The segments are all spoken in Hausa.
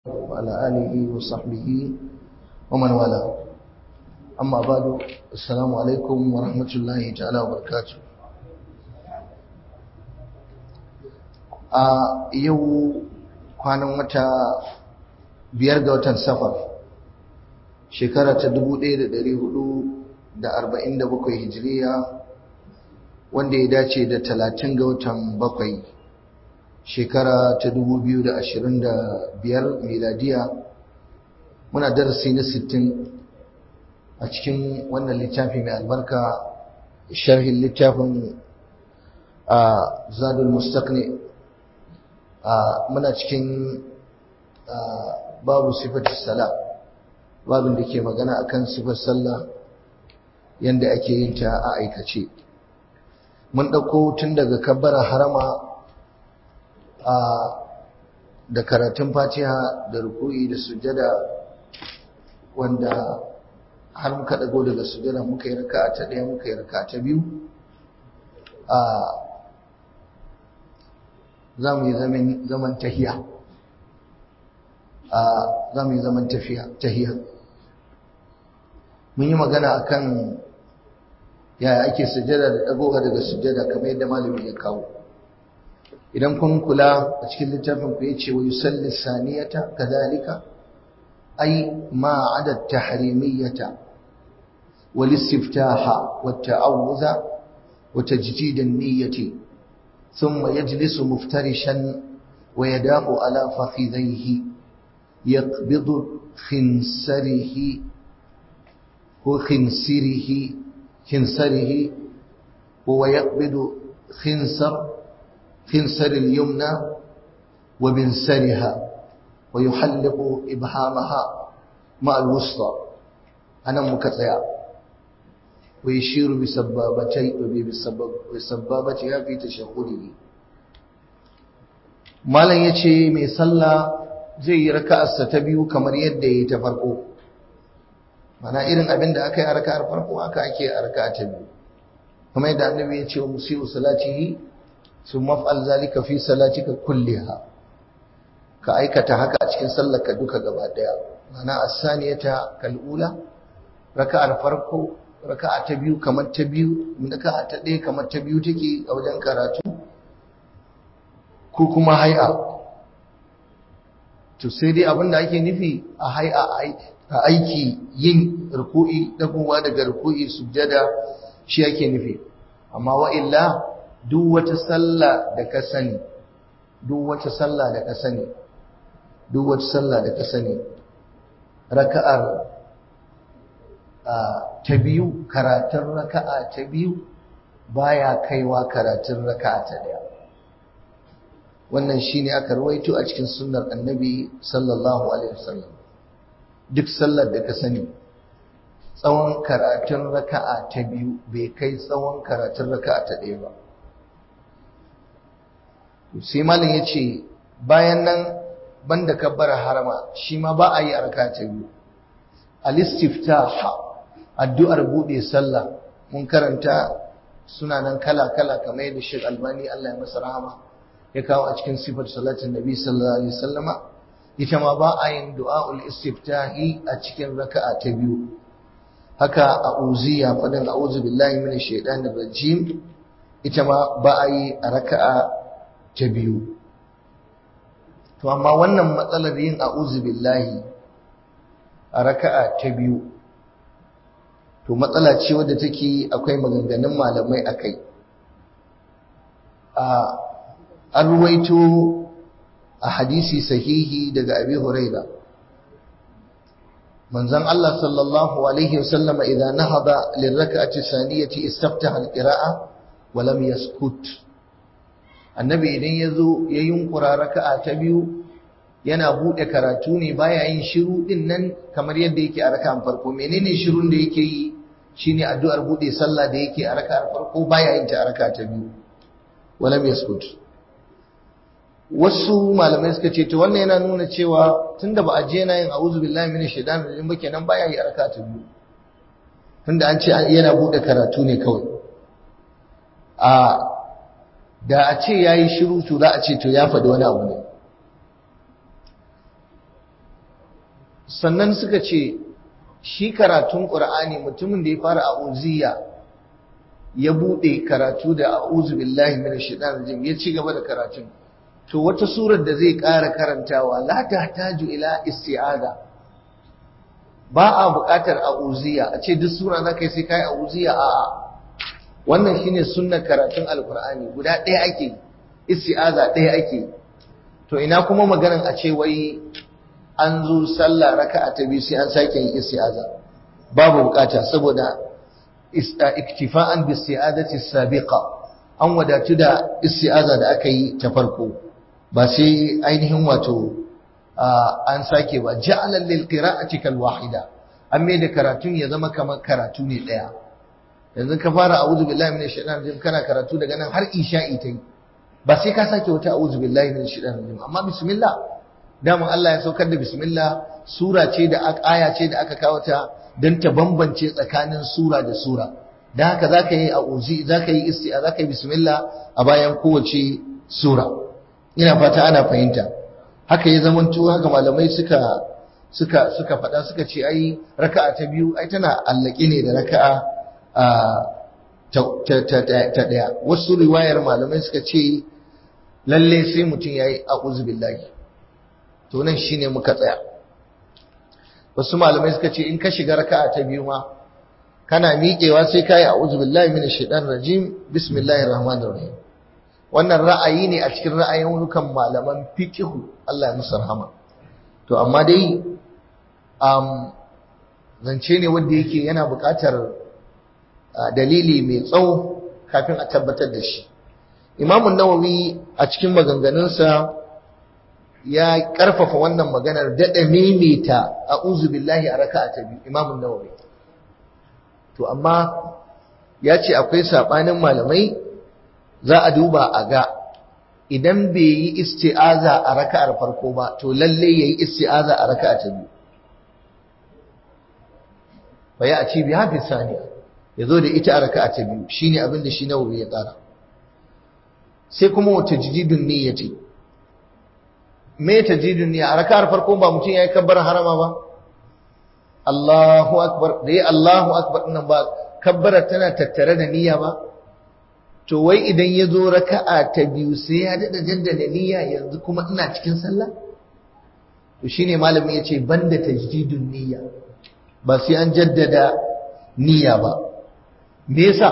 وعلى آله وصحبه ومن والاه أما بعد السلام عليكم ورحمة الله تعالى وبركاته a yau kwanan wata biyar ga watan safar shekara ta 1447 hijiriya wanda ya dace da 30 ga watan bakwai shekara ta 2025 miladiya muna darasi na 60 a cikin wannan littafi mai albarka sharhin littafin a zadul mustaqni muna cikin babu sifatu sala babin da ke magana akan sifar sallah yanda ake yin ta a aikace mun ɗauko tun daga kabbara harama da karatun fatiha da ruku'i da sujada wanda har muka dago daga sujada muka yi raka'a ta ɗaya muka yi raka'a ta biyu za mu yi zaman tahiya za mu yi zaman tahiya mun yi magana akan yaya ake sujada da dagowa daga sujada kamar yadda malami ya kawo idan kun kula a cikin littafin ku yace wa yusalli saniyata kadhalika ay ma ada tahrimiyata wal istiftaha wat ta'awudha wa tajdid an-niyyati thumma yajlisu muftarishan wa yadahu ala fakhidhayhi yaqbidu khinsarihi wa khinsirihi khinsarihi wa yaqbidu khinsar خنسر اليمنى وبنسرها ويحلق إبهامها مع الوسطى أنا مكتيا ويشير بسبابتي بسبابتها في تشهده malam yace mai sallah zai yi raka'arsa ta biyu kamar yadda yayi ta farko mana irin abin da aka yi a raka'ar farko haka ake a raka'a ta biyu kamar yadda annabi ya ce wa musiu salatihi sun maf'al zalika fi salatika kulliha ka aikata haka a cikin sallarka duka gaba daya mana as-saniyata kal'ula raka'ar farko raka'a ta biyu kamar ta biyu raka'a ta ɗaya kamar ta biyu take a wajen karatu ko kuma hay'a to sai dai abinda ake nufi a hay'a a aiki yin ruku'i dagowa daga ruku'i sujjada shi ake nufi amma wa illa duk wata sallah da ka sani duk wata sallah da ka sani duk wata sallah da ka sani raka'ar ta biyu karatun raka'a ta biyu baya kaiwa karatun raka'a ta daya wannan shine aka rawaito a cikin sunnar annabi sallallahu alaihi wasallam duk sallar da ka sani tsawon karatun raka'a ta biyu bai kai tsawon karatun raka'a ta ɗaya ba sai malin ya ce bayan nan banda kabbara harama shi ma ba a yi a raka ta biyu al-istiftaha addu'ar bude sallah mun karanta suna nan kala kala kamar yadda Sheikh Albani Allah ya masa rahama ya kawo a cikin sifar salatin Nabi sallallahu alaihi wasallama ita ma ba a yin du'aul istiftahi a cikin raka'a ta biyu haka a uziya fadin a'udhu billahi minash shaitanir rajim ita ma ba a yi a raka'a ta biyu to amma wannan matsalar yin a'udhu billahi a raka'a ta biyu to matsala ce wadda take akwai maganganun malamai akai a an ruwaito a hadisi sahihi daga abi huraira manzon Allah sallallahu alaihi wasallama idan nahada lirraka'ati saniyati istaftaha alqira'a wa lam yaskut annabi idan ya zo ya yunkura raka'a ta biyu yana buɗe karatu ne baya yin shiru din nan kamar yadda yake a raka'an farko menene shirun da yake yi shine addu'ar buɗe sallah da yake a raka'ar farko baya yin ta a raka'a ta biyu walam yaskut wasu malamai suka ce to wannan yana nuna cewa tunda ba a je yana yin a'udhu billahi minash shaitanir rajim ba kenan baya yi a raka'a ta biyu tunda an ce yana buɗe karatu ne kawai a da a ce ya yi shiru to za a ce to ya faɗi wani abu ne sannan suka ce shi karatun ƙur'ani mutumin da ya fara a'udiyya ya buɗe karatu da a'udhu billahi minash shaitanir rajim ya ci gaba da karatun to wata surar da zai ƙara karantawa la tahtaju ila isti'aza ba a buƙatar a'udiyya a ce duk sura zaka yi sai kai a'udiyya a'a wannan shine sunnar karatun alqur'ani guda ɗaya ake isti'aza ɗaya ake to ina kuma maganan a ce wai an zo sallah raka'a ta biyu sai an sake yin isti'aza babu bukata saboda iktifa'an bi isti'azati sabiqa an wadatu da isti'aza da aka yi ta farko ba sai ainihin wato an sake ba ja'ala lil qira'ati kal wahida an mai da karatun ya zama kamar karatu ne daya yanzu ka fara a'udhu billahi minash shaitanir rajim kana karatu daga nan har isha'i ta yi ba sai ka sake wata a'udhu billahi minash shaitanir rajim amma bismillah daman Allah ya saukar da bismillah sura ce da aya ce da aka kawo ta don ta bambance tsakanin sura da sura don haka za ka yi a'uzi za ka yi isti'a za ka yi bismillah a bayan kowace sura ina fata ana fahimta haka ya zama tuwa haka malamai suka suka suka faɗa suka ce ai raka'a ta biyu ai tana allake ne da raka'a ta ɗaya wasu riwayar malamai suka ce lalle sai mutum ya yi a'udhu billahi to nan shine muka tsaya wasu malamai suka ce in ka shiga raka'a ta biyu ma kana miƙewa sai kai a'udhu billahi minash shaitanir rajim bismillahir rahmanir rahim wannan ra'ayi ne a cikin ra'ayoyin malaman fiqh Allah ya musu rahama to amma dai um zance ne wanda yake yana buƙatar dalili mai tsawo kafin a tabbatar da shi Imam Nawawi a cikin maganganunsa ya karfafa wannan maganar daɗa maimaita a billahi a raka'a ta biyu imamun nawawi to amma ya ce akwai saɓanin malamai za a duba a ga idan bai yi isti'aza a raka'ar farko ba to lalle ya yi isti'aza a raka'a ta biyu bai a ci biya fi saniya ya zo da ita a raka'a ta biyu shine abin da shi nawawi ya tsara sai kuma wata jididun niyyati me tajidun niyya a raka'ar farko ba mutum yayi kabbar harama ba Allahu akbar da yi Allahu akbar nan ba kabbara tana tattare da niyya ba to wai idan ya zo raka'a ta biyu sai ya dada jaddada niyya yanzu kuma ina cikin sallah to shine malamin yace banda tajdidun niyya ba sai an jaddada niyya ba me yasa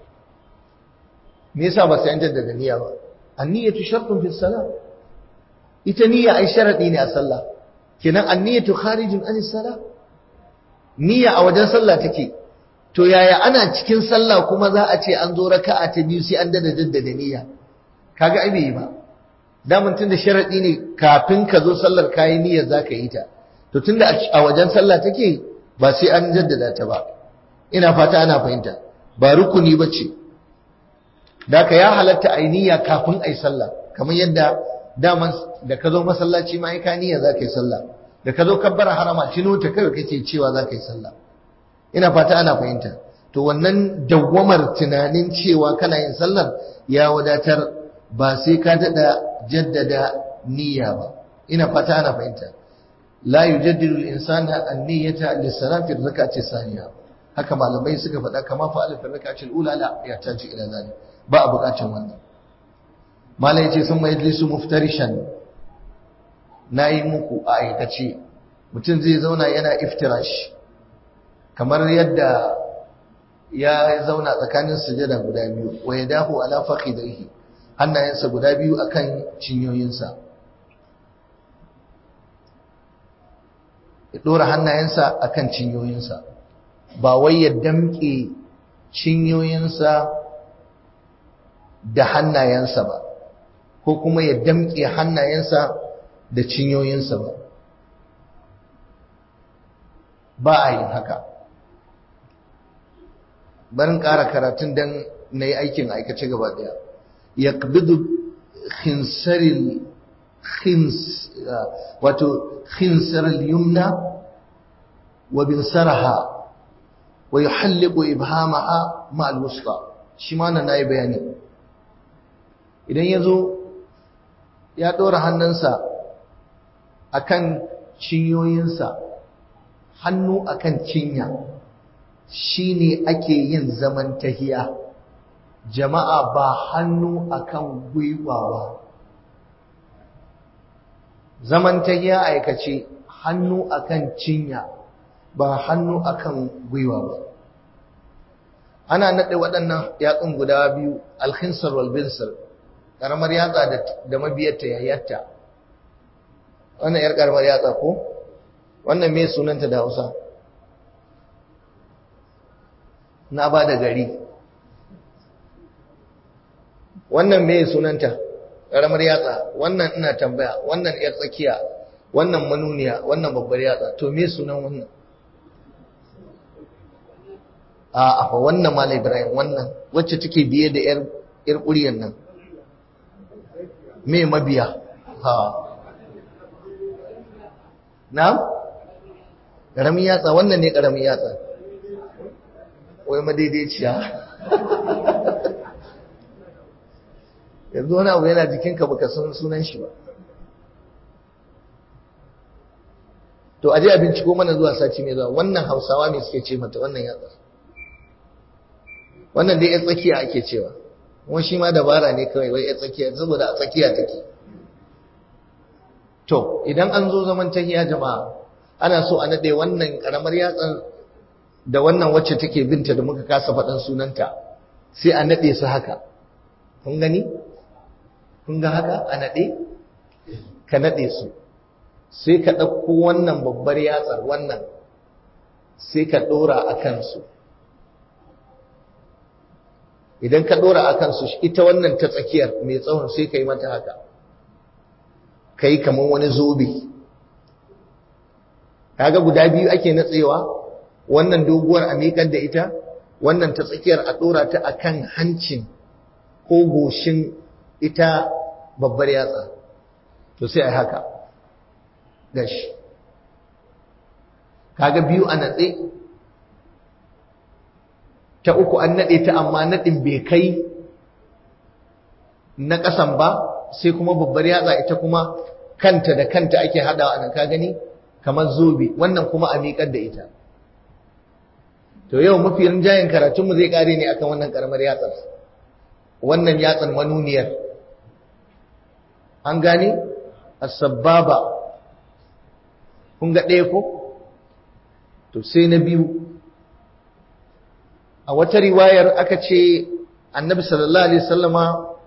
me yasa ba sai an jaddada niyya ba an-niyyatu shartun fi salat ita niyya ai sharadi ne a sallah kenan an-niyyatu kharijun an salah niyya a wajen sallah take to yaya ana cikin sallah kuma za a ce an zo raka'a ta biyu sai an dada jaddada niyya kaga ai bai ba daman tunda sharadi ne kafin ka zo sallar kayi niyyar zaka yi ta to tunda a wajen sallah take ba sai an jaddada ta ba ina fata ana fahimta ba rukuni bace daka ya halatta ai niyya kafin ai sallah kamar yadda daman da ka zo masallaci ma ai ka niyya zaka yi sallah da ka zo kabbara harama tino ta kai kake cewa zaka yi sallah ina fata ana fahimta to wannan dawwamar tunanin cewa kana yin sallar ya wadatar ba sai ka dada jaddada niyya ba ina fata ana fahimta la yujaddidu al-insana an-niyyata lis-salati ar-rak'ati thaniya haka malamai suka faɗa kama fa alif ar-rak'ati al-ula la ya taji ila zalik ba a buƙatar wannan malai yace sun majlisu muftarishan nayi muku a aikace mutum zai zauna yana iftirash kamar yadda ya zauna tsakanin sujada guda biyu wa yadahu ala fakhidaihi hannayensa guda biyu akan cinyoyinsa ya dora hannayensa akan cinyoyinsa ba wai ya damke cinyoyinsa da hannayensa ba ko kuma ya damke hannayensa da cinyoyinsa ba ba a yin haka barin ƙara karatun don na yi aikin aikace gaba ɗaya ya ƙabidu khinsaril khins wato khinsaril yumna wa bin saraha wa yi halliku ibhamaha ma'al wusta shi ma na yi bayani idan ya zo ya ɗora hannunsa a kan cinyoyinsa hannu akan cinya shine ake yin zaman tahiya jama'a ba hannu akan gwiwa ba zaman tahiya aikace hannu akan cinya ba hannu akan gwiwa ba ana nade waɗannan yatsun guda biyu alkhinsar wal binsar karamar yatsa da mabiyarta yayyarta wannan yar karamar yatsa ko wannan me sunanta da Hausa na ba da gari wannan me sunanta karamar yatsa wannan ina tambaya wannan yar tsakiya wannan manuniya wannan babbar yatsa to me sunan wannan a afa wannan mala ibrahim wannan wacce take biye da yar yar ƙuriyar nan me mabiya ha na ƙaramin yatsa wannan ne ƙaramin yatsa wai madaidaiciya yanzu wani abu yana jikinka baka san sunan shi ba to aje a binciko mana zuwa sati mai zuwa wannan hausawa ne suke ce mata wannan yatsa wannan dai ya tsakiya ake cewa kuma shi ma dabara ne kawai wai ya tsakiya saboda a tsakiya take to idan an zo zaman tahiya jama'a ana so a nade wannan karamar yatsan da wannan wacce take binta da muka kasa faɗin sunanta sai a nade su haka kun gani kun ga haka a nade ka nade su sai ka ɗauko wannan babbar yatsar wannan sai ka ɗora a kansu idan ka ɗora a kansu ita wannan ta tsakiyar mai tsawon sai ka yi mata haka ka yi kamar wani zobe kaga guda biyu ake natsewa wannan doguwar a miƙar da ita wannan ta tsakiyar a ɗora ta a kan hancin ko goshin ita babbar yatsa to sai a haka gashi kaga biyu a natse ta uku an naɗe ta amma naɗin bai kai na ƙasan ba sai kuma babbar yatsa ita kuma kanta da kanta ake haɗawa a nan ka gani kamar zobe wannan kuma a miƙar da ita to yau mafi rinjayen karatunmu zai ƙare ne akan wannan ƙaramar yatsar wannan yatsan manuniyar an gane as-sababa kun ga ɗaya ko to sai na biyu a wata riwayar aka ce annabi sallallahu alaihi wasallama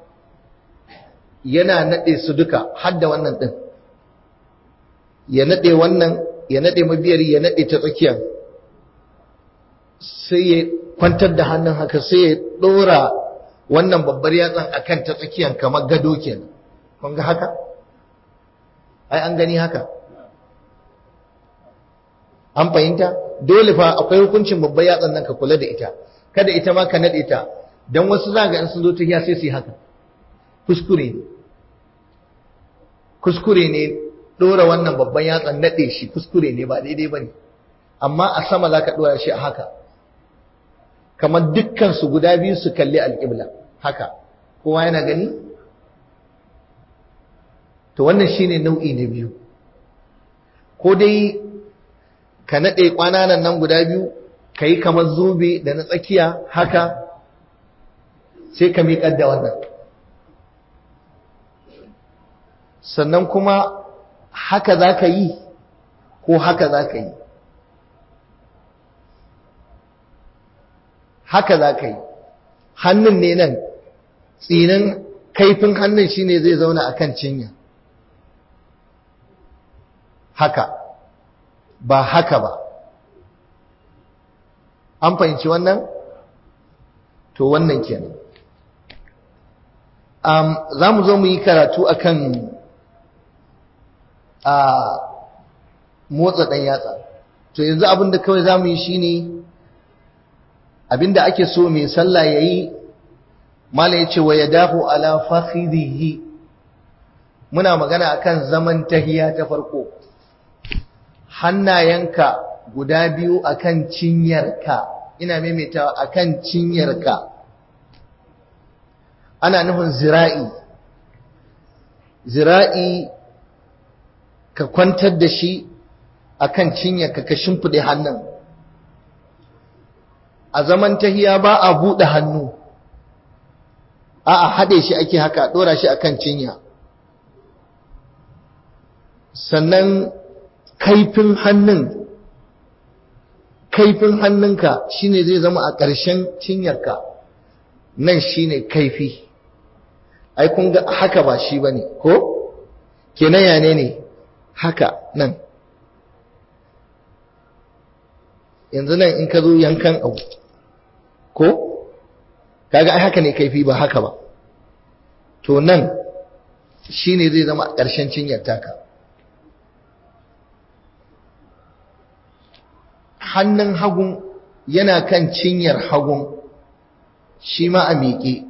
yana nade su duka har da wannan din ya nade wannan ya nade mabiyar ya nade ta tsakiyar sai ya kwantar da hannun haka sai ya dora wannan babbar yatsan akan ta tsakiyar kamar gado kenan kun ga haka ai an gani haka an fahimta dole fa akwai hukuncin babbar yatsan nan ka kula da ita kada ita ma ka nade ta dan wasu za ga in sun zo ta sai su yi haka kuskure ne kuskure ne dora wannan babban yatsan nade shi kuskure ne ba daidai bane amma a sama za ka dora shi a haka kamar dukkan su guda biyu su kalli alƙibla haka kowa yana gani to wannan shine nau'i na biyu ko dai ka naɗe ƙwananan nan guda biyu ka yi kamar zobe da na tsakiya haka sai ka miƙar da wannan sannan kuma haka za ka yi ko haka za ka yi haka za ka yi hannun ne nan tsinin kaifin hannun shine zai zauna a kan cinya haka ba haka ba an fahimci wannan to wannan kenan um, za mu zo mu yi karatu akan a motsa ɗan yatsa to yanzu abinda kawai za mu yi shine abinda ake so mai sallah ya yi mala ya ce wa ya dafu ala fakhidhihi muna magana akan zaman tahiya ta farko hannayenka guda biyu akan cinyarka ina maimaitawa akan cinyarka ana nufin zira'i zira'i ka kwantar da shi akan cinyarka ka shimfiɗe hannun a zaman tahiya ba a buɗe hannu a a haɗe shi ake haka ɗora shi akan cinya sannan kaifin hannun kaifin hannunka shine zai zama a ƙarshen cinyarka nan shine kaifi ai kun ga haka ba shi bane ko kenan ya ne ne haka nan yanzu nan in ka zo yankan abu ko kaga ai haka ne kaifi ba haka ba to nan shine zai zama a ƙarshen cinyar taka hannun hagun yana kan cinyar hagun shi ma a miƙe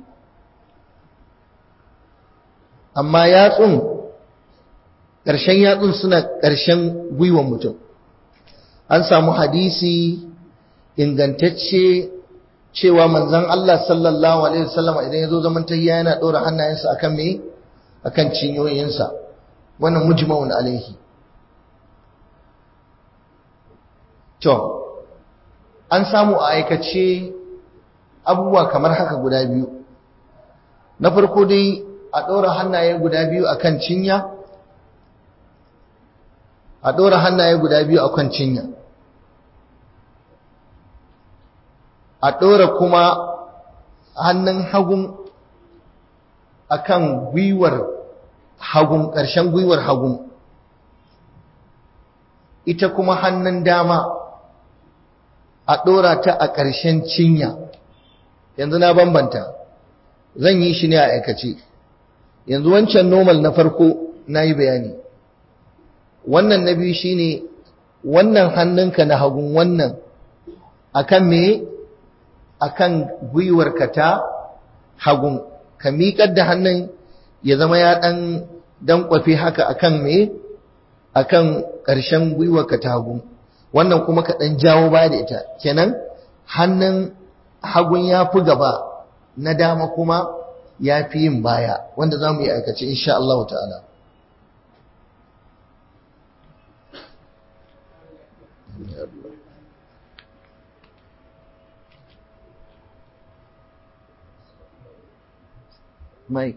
amma yatsun ƙarshen yatsun suna ƙarshen gwiwan mutum an samu hadisi ingantacce cewa manzon Allah sallallahu alaihi wasallam idan ya zo zaman tahiyya yana ɗora hannayensa akan me akan cinyoyinsa wannan mujma'un alaihi To, an samu a aikace abubuwa kamar haka guda biyu. Na farko dai a ɗora hannaye guda biyu a kan cinya, a ɗora hannaye guda biyu a kan cinya. A ɗora kuma hannun hagun a kan gwiwar hagun, ƙarshen gwiwar hagun. Ita kuma hannun dama. a ɗora ta a ƙarshen cinya yanzu na bambanta zan yi shi ne a aikace yanzu wancan normal na farko na yi bayani wannan na biyu shine wannan hannunka na hagun wannan akan me akan gwiwarka ta hagun ka miƙar da hannun ya zama ya ɗan dankwafe haka akan me akan ƙarshen gwiwarka ta hagun wannan kuma ka ɗan jawo baya da ita kenan hannun hagun ya fi gaba na dama kuma ya fi yin baya wanda za mu yi aikace insha Allah ta'ala Mike,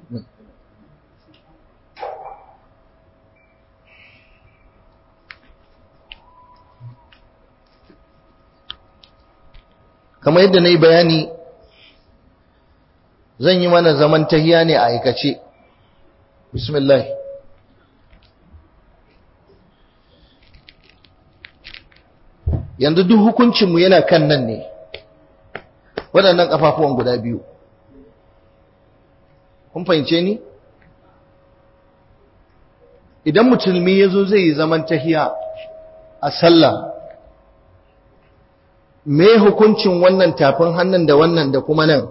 kamar yadda na yi bayani zan yi mana zaman tahiya ne a aikace bismillah yanzu duk hukuncinmu yana kan nan ne waɗannan ƙafafuwan guda biyu kun fahimce ni idan musulmi ya zo zai yi zaman tahiya a sallah me hukuncin wannan tafin hannun da wannan da kuma nan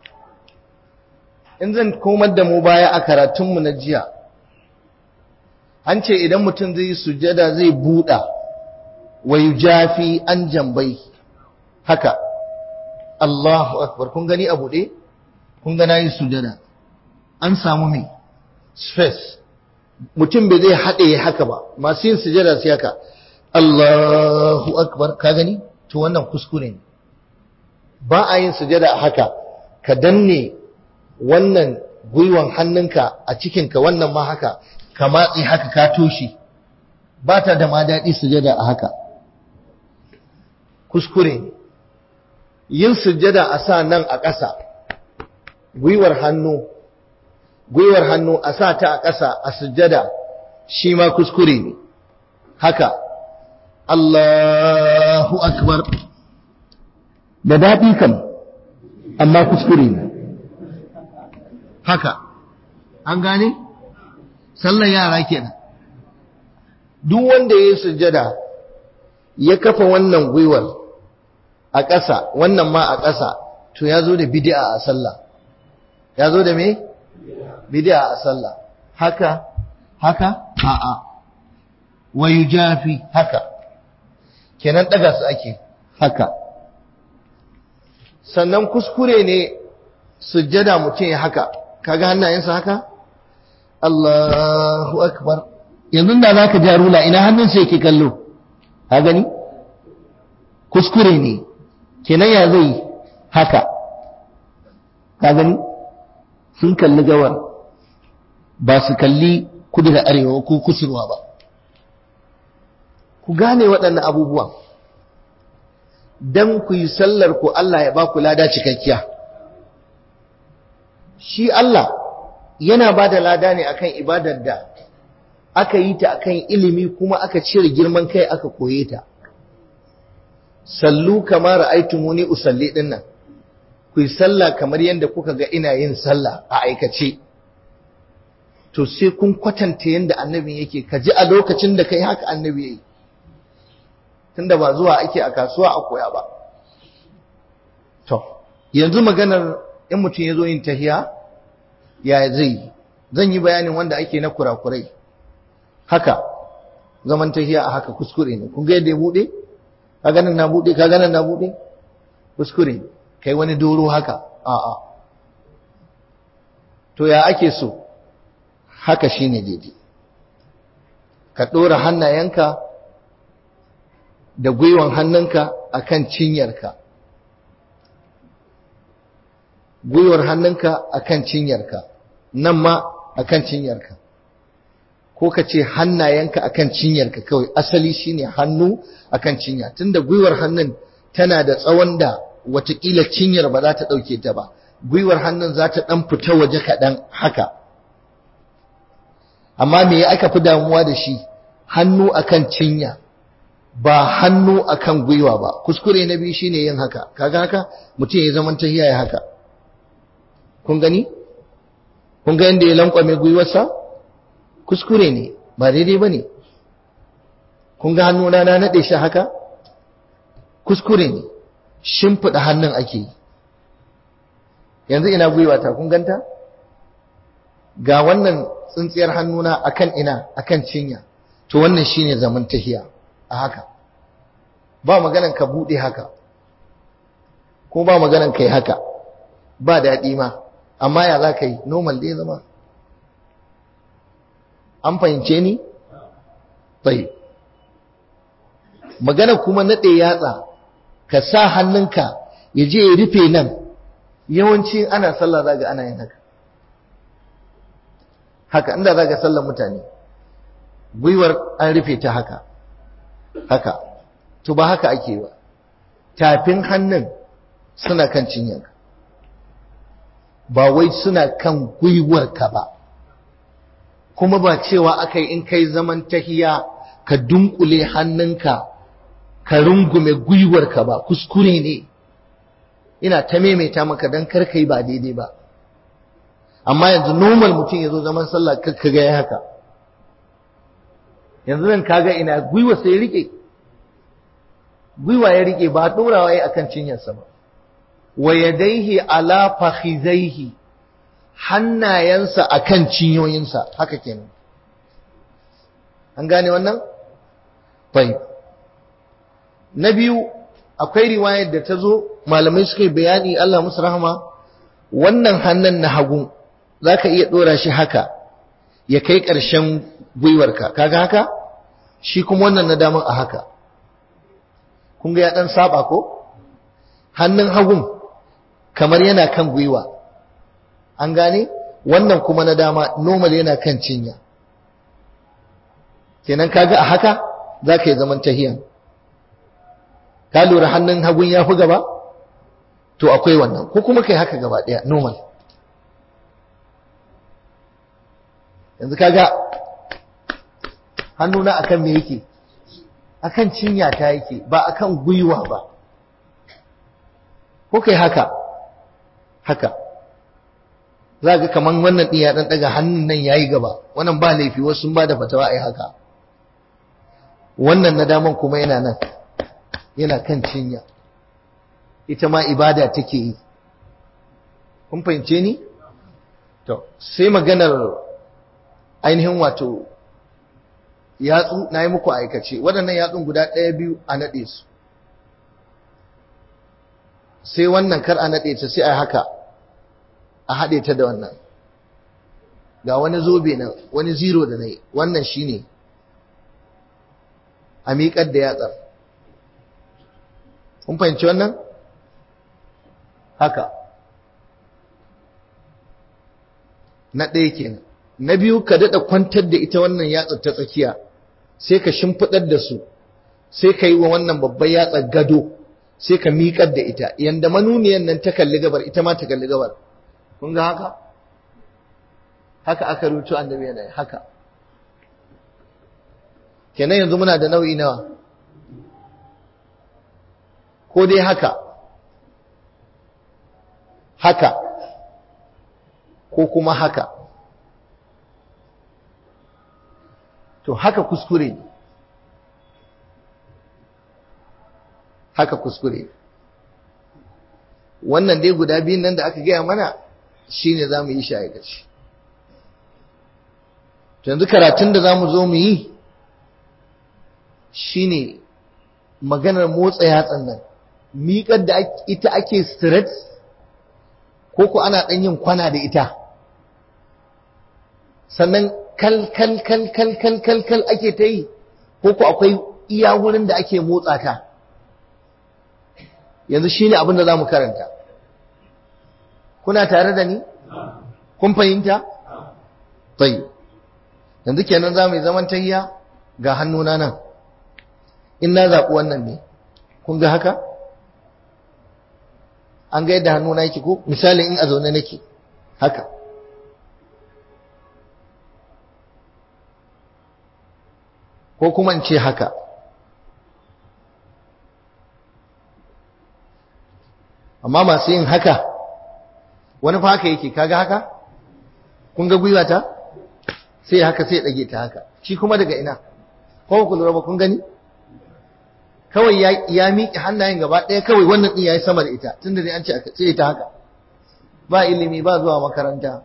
in zan komar da mu baya a karatunmu na jiya an ce idan mutum zai sujada zai buɗa wa jafi an jambai haka Allahu akbar kun gani a buɗe kun ga nayi sujada an samu me space mutum bai zai haɗe haka ba masu yin sujada sai haka Allahu akbar ka gani to wannan kuskure ne ba a yin sujada a haka ka danne wannan gwiwan hannunka a cikinka wannan ma haka ka matsi haka ka toshe ba ta da ma daɗi sujada a haka kuskure ne yin sujada a sa nan a ƙasa gwiwar hannu gwiwar hannu a sa ta a ƙasa a sujada shi ma kuskure ne haka Allahu akbar da daɗi kam amma kuskure ne haka an gane sallan yara kenan duk wanda ya yi sujjada ya kafa wannan gwiwar a ƙasa wannan ma a ƙasa to ya zo da bid'a a sallah ya zo da me bid'a a sallah haka haka a'a wa yujafi haka kenan daga su ake haka sannan kuskure ne sujjada mutum ya haka kaga hannayensa haka Allahu akbar yanzu da zaka ja rula ina hannunsa yake kallo ka gani kuskure ne kenan ya zai haka ka gani sun kalli gawar ba su kalli kudu da arewa ko kusurwa ba ku gane waɗannan abubuwan don ku yi sallar ku Allah ya ba ku lada cikakkiya shi Allah yana ba da lada ne akan ibadar da aka yi ta akan ilimi kuma aka cire girman kai aka koye ta sallu kamar ra'aytumuni usalli dinnan ku yi sallah kamar yadda kuka ga ina yin sallah a aikace to sai kun kwatanta yadda annabi yake ka ji a lokacin da kai haka annabi yayi tunda ba zuwa ake a kasuwa a koya ba to yanzu maganar in mutum ya zo yin tahiya ya zai zan yi bayanin wanda ake na kurakurai haka zaman tahiya a haka kuskure ne kun ga yadda ya bude ka ganin na bude ka ganin na bude kuskure ne kai wani doro haka a'a to ya ake so haka shine daidai ka ɗora hannayenka da gwiwan hannunka akan cinyarka gwiwar hannunka akan cinyarka nan ma akan cinyarka ko ka ce hannayenka akan cinyarka kawai asali shine hannu akan cinya tunda gwiwar hannun tana da tsawon da watakila cinyar ba za ta ɗauke ta ba gwiwar hannun za ta ɗan fita waje kaɗan haka amma me aka fi damuwa da shi hannu akan cinya ba hannu akan gwiwa ba kuskure na biyu shine yin haka kaga haka mutum ya zaman tahiya ya haka kun gani kun ga yanda ya lankwame gwiwarsa kuskure ne ba daidai bane kun ga hannu na na nade shi haka kuskure ne shimfiɗa hannun ake yi yanzu ina gwiwata kun ganta ga wannan tsintsiyar hannuna akan ina akan cinya to wannan shine zaman tahiya a haka ba maganan ka bude haka ko ba maganan kai haka ba daɗi ma amma ya za ka yi normal dai zama an fahimce ni? tsaye magana kuma naɗe yatsa ka sa hannunka ya je ya rufe nan yawanci ana sallah zaga ana yin haka haka inda zaga sallar mutane gwiwar an rufe ta haka haka to ba haka ake ba tafin hannun suna kan cinyanka ba wai suna kan gwiwarka ba kuma ba cewa aka yi in kai zaman tahiya ka dunkule hannunka ka rungume gwiwarka ba kuskure ne ina ta maimaita maka don karka yi ba daidai ba amma yanzu normal mutum ya zo zaman sallah ka ga ya haka yanzu nan kaga ina gwiwa sai ya rike gwiwa ya rike ba ɗorawa ya akan cinyarsa ba wa yadaihi ala fakhizaihi hannayensa akan cinyoyinsa haka kenan an gane wannan bai na biyu akwai riwayar da ta zo malamai suka yi bayani Allah musu rahama wannan hannun na hagu za ka iya ɗora shi haka ya kai ƙarshen gwiwarka kaga haka shi kuma wannan na daman a haka kun ga ya ɗan saba ko hannun hagun kamar yana kan gwiwa an gane wannan kuma na dama normal yana kan cinya kenan kaga a haka za ka yi zaman tahiyan ka lura hannun hagun ya fi gaba to akwai wannan ko kuma kai haka gaba ɗaya normal yanzu kaga hannuna akan me yake akan cinya ta yake ba akan gwiwa ba ko kai haka haka za ga kaman wannan ɗin ya ɗan ɗaga hannun nan ya yi gaba wannan ba laifi wasu sun ba da fatawa a yi haka wannan na daman kuma yana nan yana kan cinya ita ma ibada take yi kun fahimce ni to sai maganar ainihin wato yatsu na yi muku aikace waɗannan yatsun guda ɗaya biyu a naɗe su sai wannan kar a naɗe ta sai a haka a haɗe ta da wannan ga wani zobe na wani zero da na yi wannan shi ne a miƙar da yatsar kun fahimci wannan haka na ɗaya kenan na biyu ka daɗa kwantar da ita wannan yatsar ta tsakiya sai ka shimfiɗar da su sai ka yi wa wannan babban yatsar gado sai ka miƙar da ita yanda manuniyan nan ta kalli gabar ita ma ta kalli gabar kun ga haka haka aka rubuta annabi yana haka kenan yanzu muna da nau'i nawa ko dai haka haka ko kuma haka to haka kuskure ne haka kuskure wannan dai guda biyun nan da aka gaya mana shine za mu yi shi aikaci yanzu karatun da za mu zo mu yi shine maganar motsa yatsan nan miƙar da ita ake straight ko ko ana ɗan yin kwana da ita sannan kal kal kal kal kal kal kal ake ta yi ko ko akwai iya wurin da ake motsa ta yanzu shine abin da za mu karanta kuna tare da ni kun fahimta tayi yanzu kenan za mu yi zaman tayya ga hannuna nan in na zaɓi wannan ne kun ga haka an ga yadda hannuna yake ko misali in a zaune nake haka ko kuma in ce haka amma masu yin haka wani fa haka yake kaga haka kun ga gwiwa ta sai haka sai dage ta haka shi kuma daga ina ko ku lura ba kun gani kawai ya ya miƙe hannayen gaba ɗaya kawai wannan din yayi sama da ita tunda dai an ce aka sai ta haka ba ilimi ba zuwa makaranta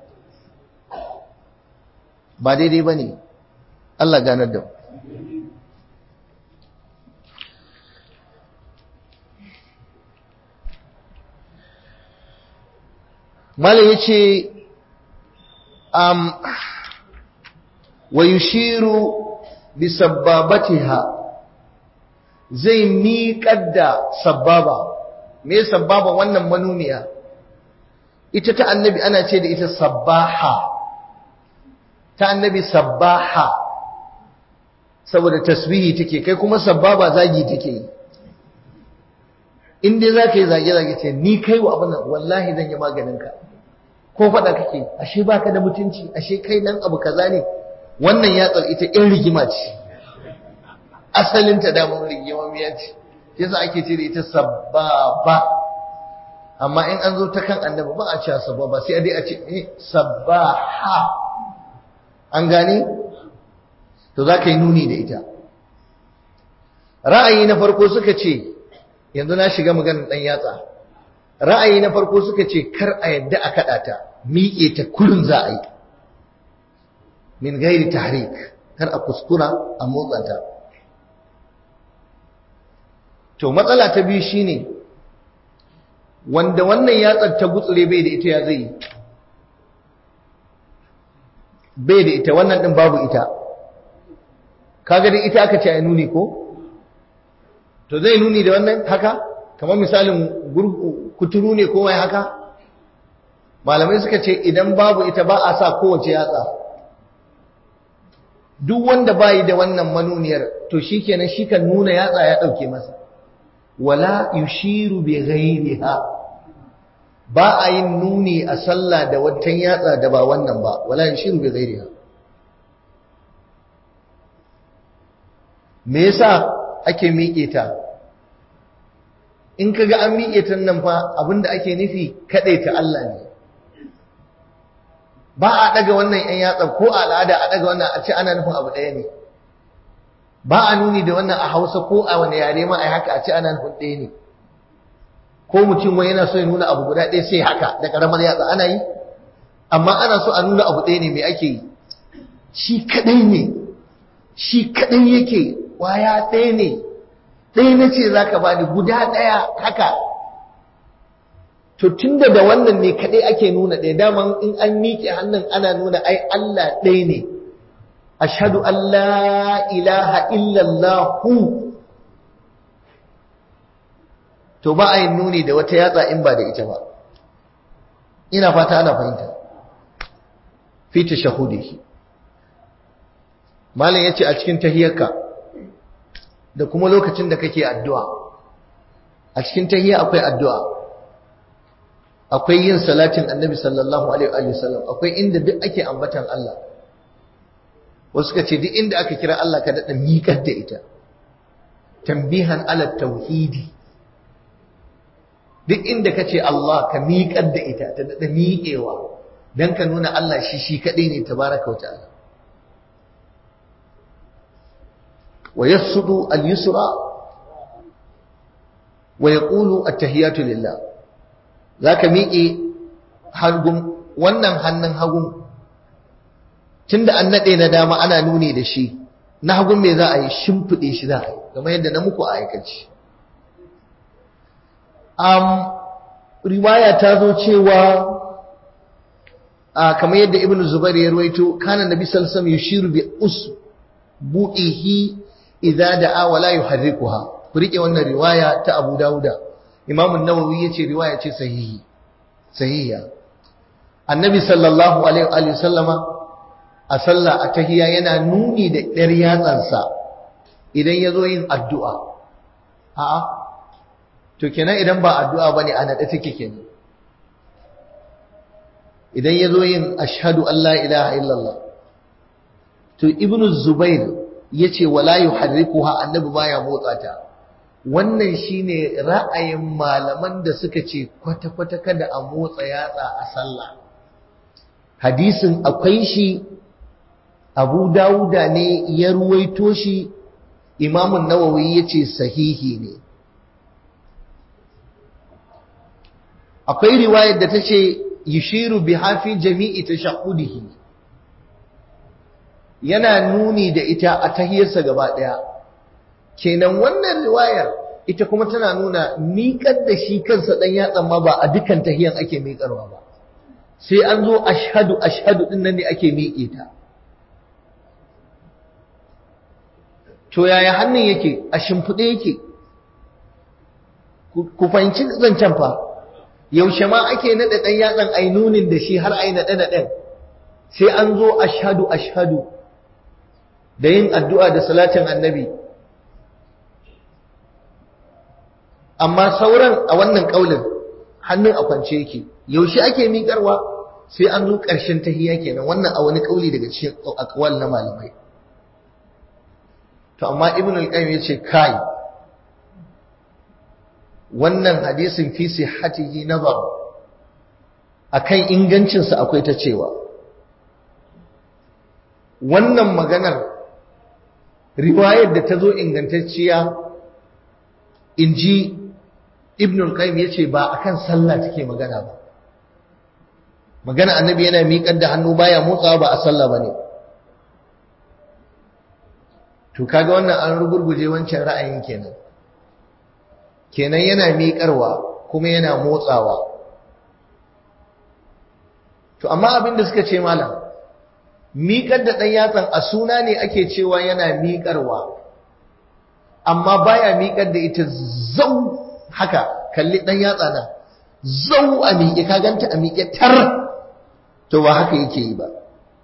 ba daidai bane Allah ganar da mu malam ya ce um, wa yushiru bi sabbabatiha zai miƙar da sabbaba me sabbaba wannan manuniya ita ta annabi ana ce da ita sabbaha ta annabi sabbaha saboda tasbihi take kai kuma sabbaba zagi take yi in dai za ka yi zage-zage ce ni kai wa abin nan wallahi zan yi maganinka ko faɗa kake ashe baka da mutunci ashe kai nan abu kaza ne wannan yatsar ita in rigima ce asalin ta damar rigima miya ce yasa ake ce da ita sababa amma in an zo ta kan annabi ba a cewa sababa sai a dai a ce eh sabaha an gane to za ka yi nuni da ita ra'ayi na farko suka ce yanzu na shiga maganar ɗan yatsa ra'ayi na farko suka ce kar a yadda a kaɗa ta miƙe ta kullum za a yi min gairi tahrik kar a kuskura a motsa ta to matsala ta biyu shine wanda wannan yatsar ta gutsure bai da ita ya zai bai da ita wannan din babu ita kaga dai ita aka ce ai nuni ko to zai nuni da wannan haka kamar misalin kuturu ne ko wai haka malamai suka ce idan babu ita ba a sa kowace yatsa duk wanda bayi da wannan manuniyar to shikenan shi kan nuna yatsa ya dauke masa wala yushiru bi ghairiha ba a yin nuni a sallah da watan yatsa da ba wannan ba wala yushiru bi ghairiha me yasa ake miƙe ta in kaga an miƙe ta nan fa abinda ake nufi kaɗai ta Allah ne ba a ɗaga wannan ‘yan yatsa ko a al'ada a ɗaga wannan a ce ana nufin abu ɗaya ne ba a nuni da wannan a hausa ko a wani yare ma a haka a ce ana nufin ɗaya ne ko mutum wani yana so ya nuna abu guda ɗaya sai haka da ƙaramar yatsa ana yi amma ana so a nuna abu ɗaya ne mai ake yi shi kaɗai ne shi kaɗai yake kwaya ɗaya ne ɗaya na ce za ka bani guda ɗaya haka to tunda da wannan ne kaɗai ake nuna ɗaya daman in an miƙe hannun ana nuna ai Allah ɗaya ne ashhadu an la ilaha illallah to ba a yin nuni da wata yatsa in ba da ita ba ina fata ana fahimta fi tashahudihi malam yace a cikin tahiyarka da kuma lokacin da kake addu'a a cikin tahiyya akwai addu'a akwai yin salatin annabi sallallahu alaihi wa sallam akwai inda duk ake ambatan Allah wasu ka ce duk inda aka kira Allah ka daɗa miƙar da ita tambihan ala tauhidi duk inda ka ce Allah ka miƙar da ita ta daɗa miƙewa don ka nuna Allah shi shi kaɗai ne tabaraka wa ta'ala wa yasudu al-yusra wa yaqulu at-tahiyatu lillah zaka miƙe hagun wannan hannun hagun tunda an nade na dama ana nuni da shi na hagun me za a yi shimfide shi za a yi kamar yadda na muku a aikace um, riwaya ta zo cewa uh, kamar yadda ibn zubair ya ruwaito kana nabi sallallahu alaihi wasallam yushiru bi usbu'ihi idza da'a wa la yuharrikuha ku rike wannan riwaya ta Abu Dawuda Imam an-Nawawi yace riwaya ce sahihi sahiha Annabi sallallahu alaihi wa sallama a sallah a tahiyya yana nuni da ɗar yatsansa idan yazo yin addu'a a'a to kenan idan ba addu'a bane a nade take kenan idan yazo yin ashhadu an la ilaha illallah to ibnu zubair yace wala yuharrikuha annabi baya motsa ta wannan shine ra'ayin malaman da suka ce kwata kwata kada a motsa yatsa a sallah hadisin akwai shi Abu Dawuda ne ya ruwaito shi Imam Nawawi yace sahihi ne akwai riwayar da tace yushiru biha fi jami'i tashahhudihi yana nuni da ita a tahiyarsa gaba ɗaya kenan wannan riwayar ita kuma tana nuna miƙar da shi kansa ɗan yatsan ma ba a dukkan tahiyan ake miƙarwa ba sai an zo ashhadu ashhadu ɗin nan ne ake miƙe ta to yaya hannun yake a shimfiɗe yake ku fahimci zancen fa yaushe ma ake naɗa ɗan yatsan ai nunin da shi har ai naɗe-naɗen sai an zo ashhadu ashhadu da yin addu'a da salatin annabi amma sauran a wannan ƙaulin hannun a kwance yake yaushe ake miƙarwa sai an zo ƙarshen tahiyya kenan wannan a wani ƙauli daga cikin akwal na malamai to amma ibn al-qayyim yace kai wannan hadisin fi sihhatihi nazar akan ingancinsa akwai ta cewa wannan maganar riwayar da ta zo ingantacciya in ji ibn al-qayyim yace ba akan sallah take magana ba magana annabi yana miƙar da hannu baya motsawa ba a sallah bane to kaga wannan an rugurguje wancan ra'ayin kenan kenan yana miƙarwa kuma yana motsawa to amma abin da suka ce malam miƙar da ɗan yatsan a suna ne ake cewa yana miƙarwa amma baya miƙar da ita zau haka kalli ɗan yatsa na zau a miƙe ka ganta a miƙe tar to ba haka yake yi ba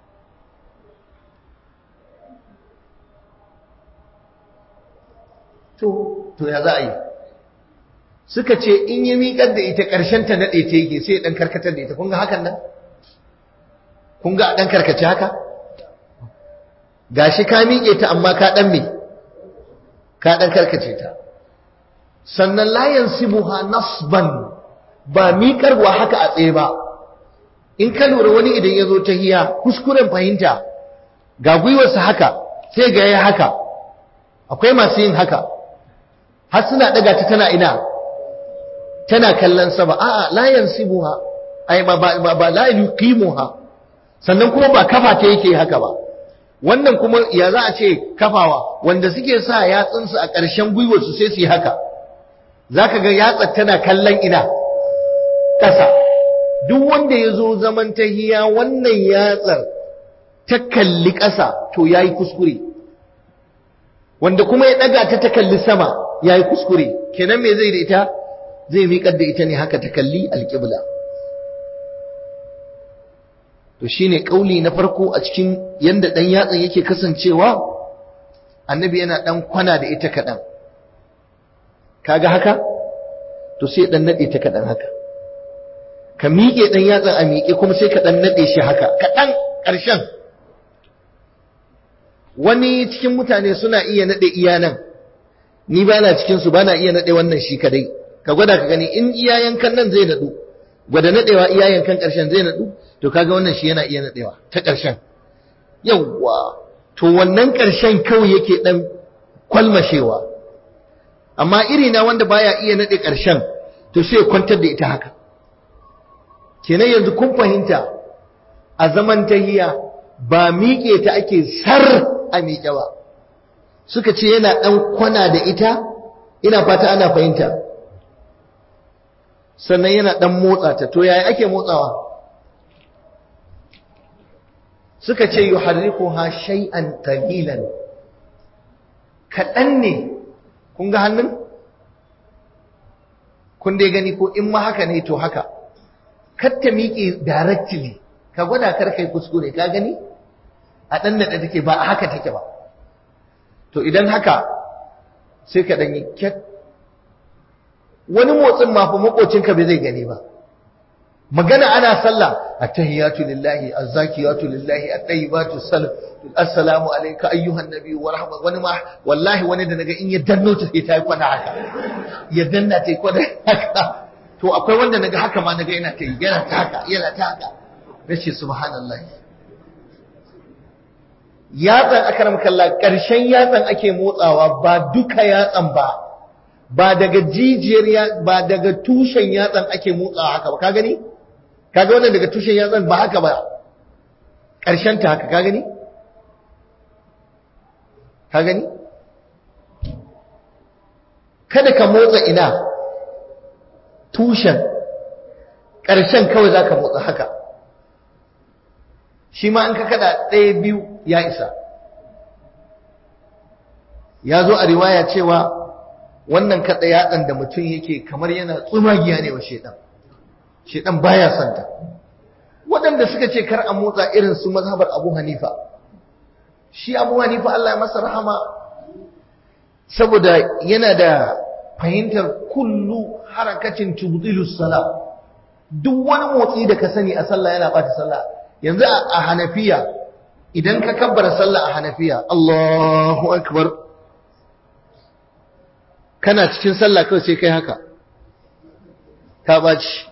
to to ya za a yi suka ce in yi miƙar da ita ƙarshen ta naɗe ta yake sai ɗan karkatar da ita kun ga hakan nan kun ga ɗan karkace haka gashi ka miƙe ta amma ka ɗan me ka ɗan karkace ta sannan layan sibuha nasban ba miƙarwa haka a tsaye ba in ka lura wani idan ya zo ta hiya kuskuren fahimta ga gwiwarsa haka sai ga ya haka akwai masu yin haka har suna ɗaga ta tana ina tana kallon sama a'a layan sibuha ai ba ba ba la yuqimuha sannan kuma ba kafa ta yake haka ba wannan kuma ya za a ce kafawa wanda suke sa yatsunsu a ƙarshen gwiwarsu sai su yi haka za ka ga yatsar tana kallon ina ƙasa duk wanda ya zo zaman tahiya wannan yatsar ta kalli ƙasa to ya yi kuskure wanda kuma ya ɗaga ta ta kalli sama ya yi kuskure kenan me zai da ita zai miƙar da ita ne haka ta kalli alƙibla to shine ƙauli na farko a cikin yanda ɗan yatsan yake kasancewa annabi yana ɗan kwana da ita kaɗan kaga haka to sai ɗan naɗe ta kaɗan haka ka miƙe ɗan yatsan a miƙe kuma sai ka ɗan naɗe shi haka kaɗan ƙarshen wani cikin mutane suna iya naɗe iya nan ni ba na cikinsu ba na iya naɗe wannan shi kadai ka gwada ka gani in iya yankan nan zai naɗu gwada naɗewa iya yankan ƙarshen zai naɗu to kaga wannan shi yana iya naɗewa ta ƙarshen yawwa to wannan ƙarshen kawai yake ɗan kwalmashewa amma iri na wanda baya iya naɗe ƙarshen to sai kwantar da ita haka kenan yanzu kun fahimta a zaman tahiya ba miƙe ta ake sar a miƙe ba suka ce yana ɗan kwana da ita ina fata ana fahimta sannan yana ɗan motsa ta to yaya ake motsawa suka ce yuharrikuha shay'an qalilan kaɗan ne kun ga hannun kun dai gani ko in ma haka ne to haka kar ta miƙe directly ka gwada kar kai kuskure ka gani a ɗan da take ba a haka take ba to idan haka sai ka ɗanyi kyat wani motsin ma fa makocinka bai zai gani ba magana ana sallah attahiyatu lillahi azzakiyatu lillahi at-tayyibatu salam assalamu alayka ayyuhan nabiy wa rahmat wani ma wallahi wani da naga in ya danno ta sai ta yi kwana haka ya danna ta yi kwana haka to akwai wanda naga haka ma naga yana ta yi yana ta haka yana ta haka nace subhanallahi yatsan akaram kalla ƙarshen yatsan ake motsawa ba duka yatsan ba ba daga jijiyar ba daga tushen yatsan ake motsawa haka ba ka gani kaga wannan daga tushen yatsan ba haka ba ƙarshen ta haka ka gani ka gani kada ka motsa ina tushen ƙarshen kawai za ka motsa haka shi ma in ka kada ɗaya biyu ya isa ya zo a riwaya cewa wannan kaɗa yatsan da mutum yake kamar yana tsumagiya ne wa shaidan shaidan baya santa waɗanda suka ce kar a motsa irin su mazhabar abu hanifa shi abu hanifa Allah ya masa rahama saboda yana da fahimtar kullu harakacin tubdilu salat duk wani motsi da ka sani a sallah yana bata sallah yanzu a hanafiya idan ka kabbara sallah a hanafiya Allahu akbar kana cikin sallah kawai sai kai haka ta baci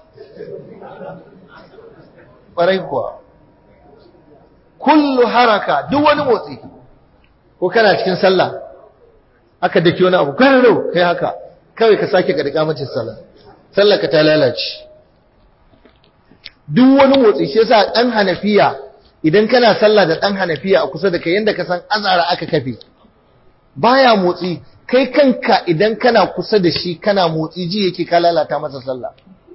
ƙwarai kuwa kullu haraka duk wani motsi ko kana cikin sallah aka daki wani abu kwararo kai haka kawai ka sake ka dika mace sallah sallah ka ta lalace duk wani motsi shi yasa dan hanafiya idan kana sallah da dan hanafiya a kusa da kai yanda ka san azara aka kafe baya motsi kai kanka idan kana kusa da shi kana motsi ji yake ka lalata masa sallah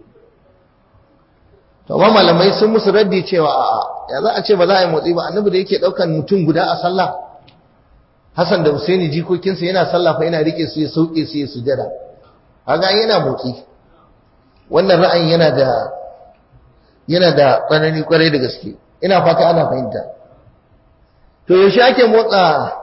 to amma malamai sun musu raddi cewa a'a ya za a ce ba za a yi motsi ba annabi da yake daukan mutum guda a sallah Hassan da Husaini jikokinsa yana sallah fa yana rike su ya sauke su ya sujada kaga yana motsi wannan ra'ayin yana da yana da tsanani kwarai da gaske ina fata ana fahimta to yaushe ake motsa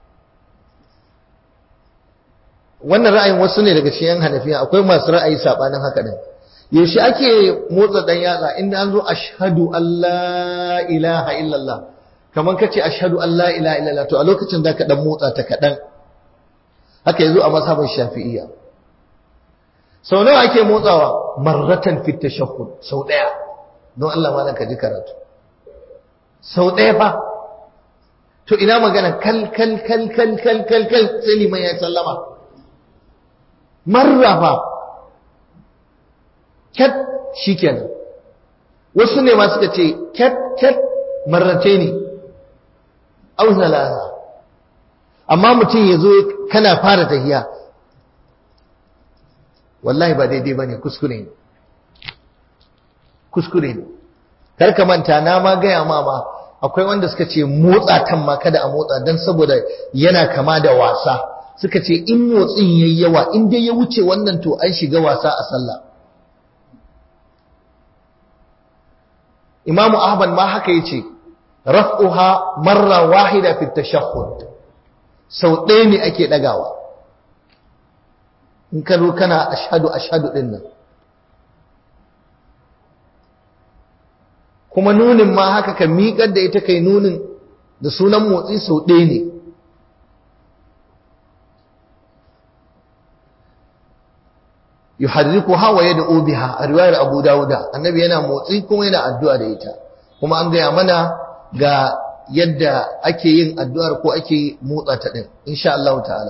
wannan ra'ayin wasu ne daga cikin hanafiya akwai masu ra'ayi sabanin haka din yaushe ake motsa dan yatsa inda an zo ashhadu an la ilaha illallah kaman kace ashhadu an la ilaha illallah to a lokacin zaka dan motsa ta kadan haka yazo a mazhabin shafi'iyya sau nawa ake motsawa marratan fit tashahhud sau daya don Allah ma ka ji karatu sau daya fa to ina magana kal kal kal kal kal kal kal sai liman ya sallama marra fa kat shikenan wasu ne ma suka ce kat kat marrate ne au salasa amma mutum ya zo kana fara tahiya wallahi ba daidai ba ne kuskure ne kuskure ne karka manta na ma gaya ma ma akwai wanda suka ce motsa tan ma kada a motsa dan saboda yana kama da wasa suka ce in motsin yayi yawa in dai ya wuce wannan to an shiga wasa a sallah Imam Ahmad ma haka yace raf'uha marra wahida fi tashahhud sau ɗaya ne ake ɗagawa in ka zo kana ashadu ashadu ɗin nan kuma nunin ma haka ka miƙar da ita kai nunin da sunan motsi sau ɗaya ne yuharriku hawa ya da biha a riwayar abu dawuda annabi yana motsi kuma yana addu'a da ita kuma an gaya mana ga yadda ake yin addu'ar ko ake motsa ta ɗin insha Allah ta'ala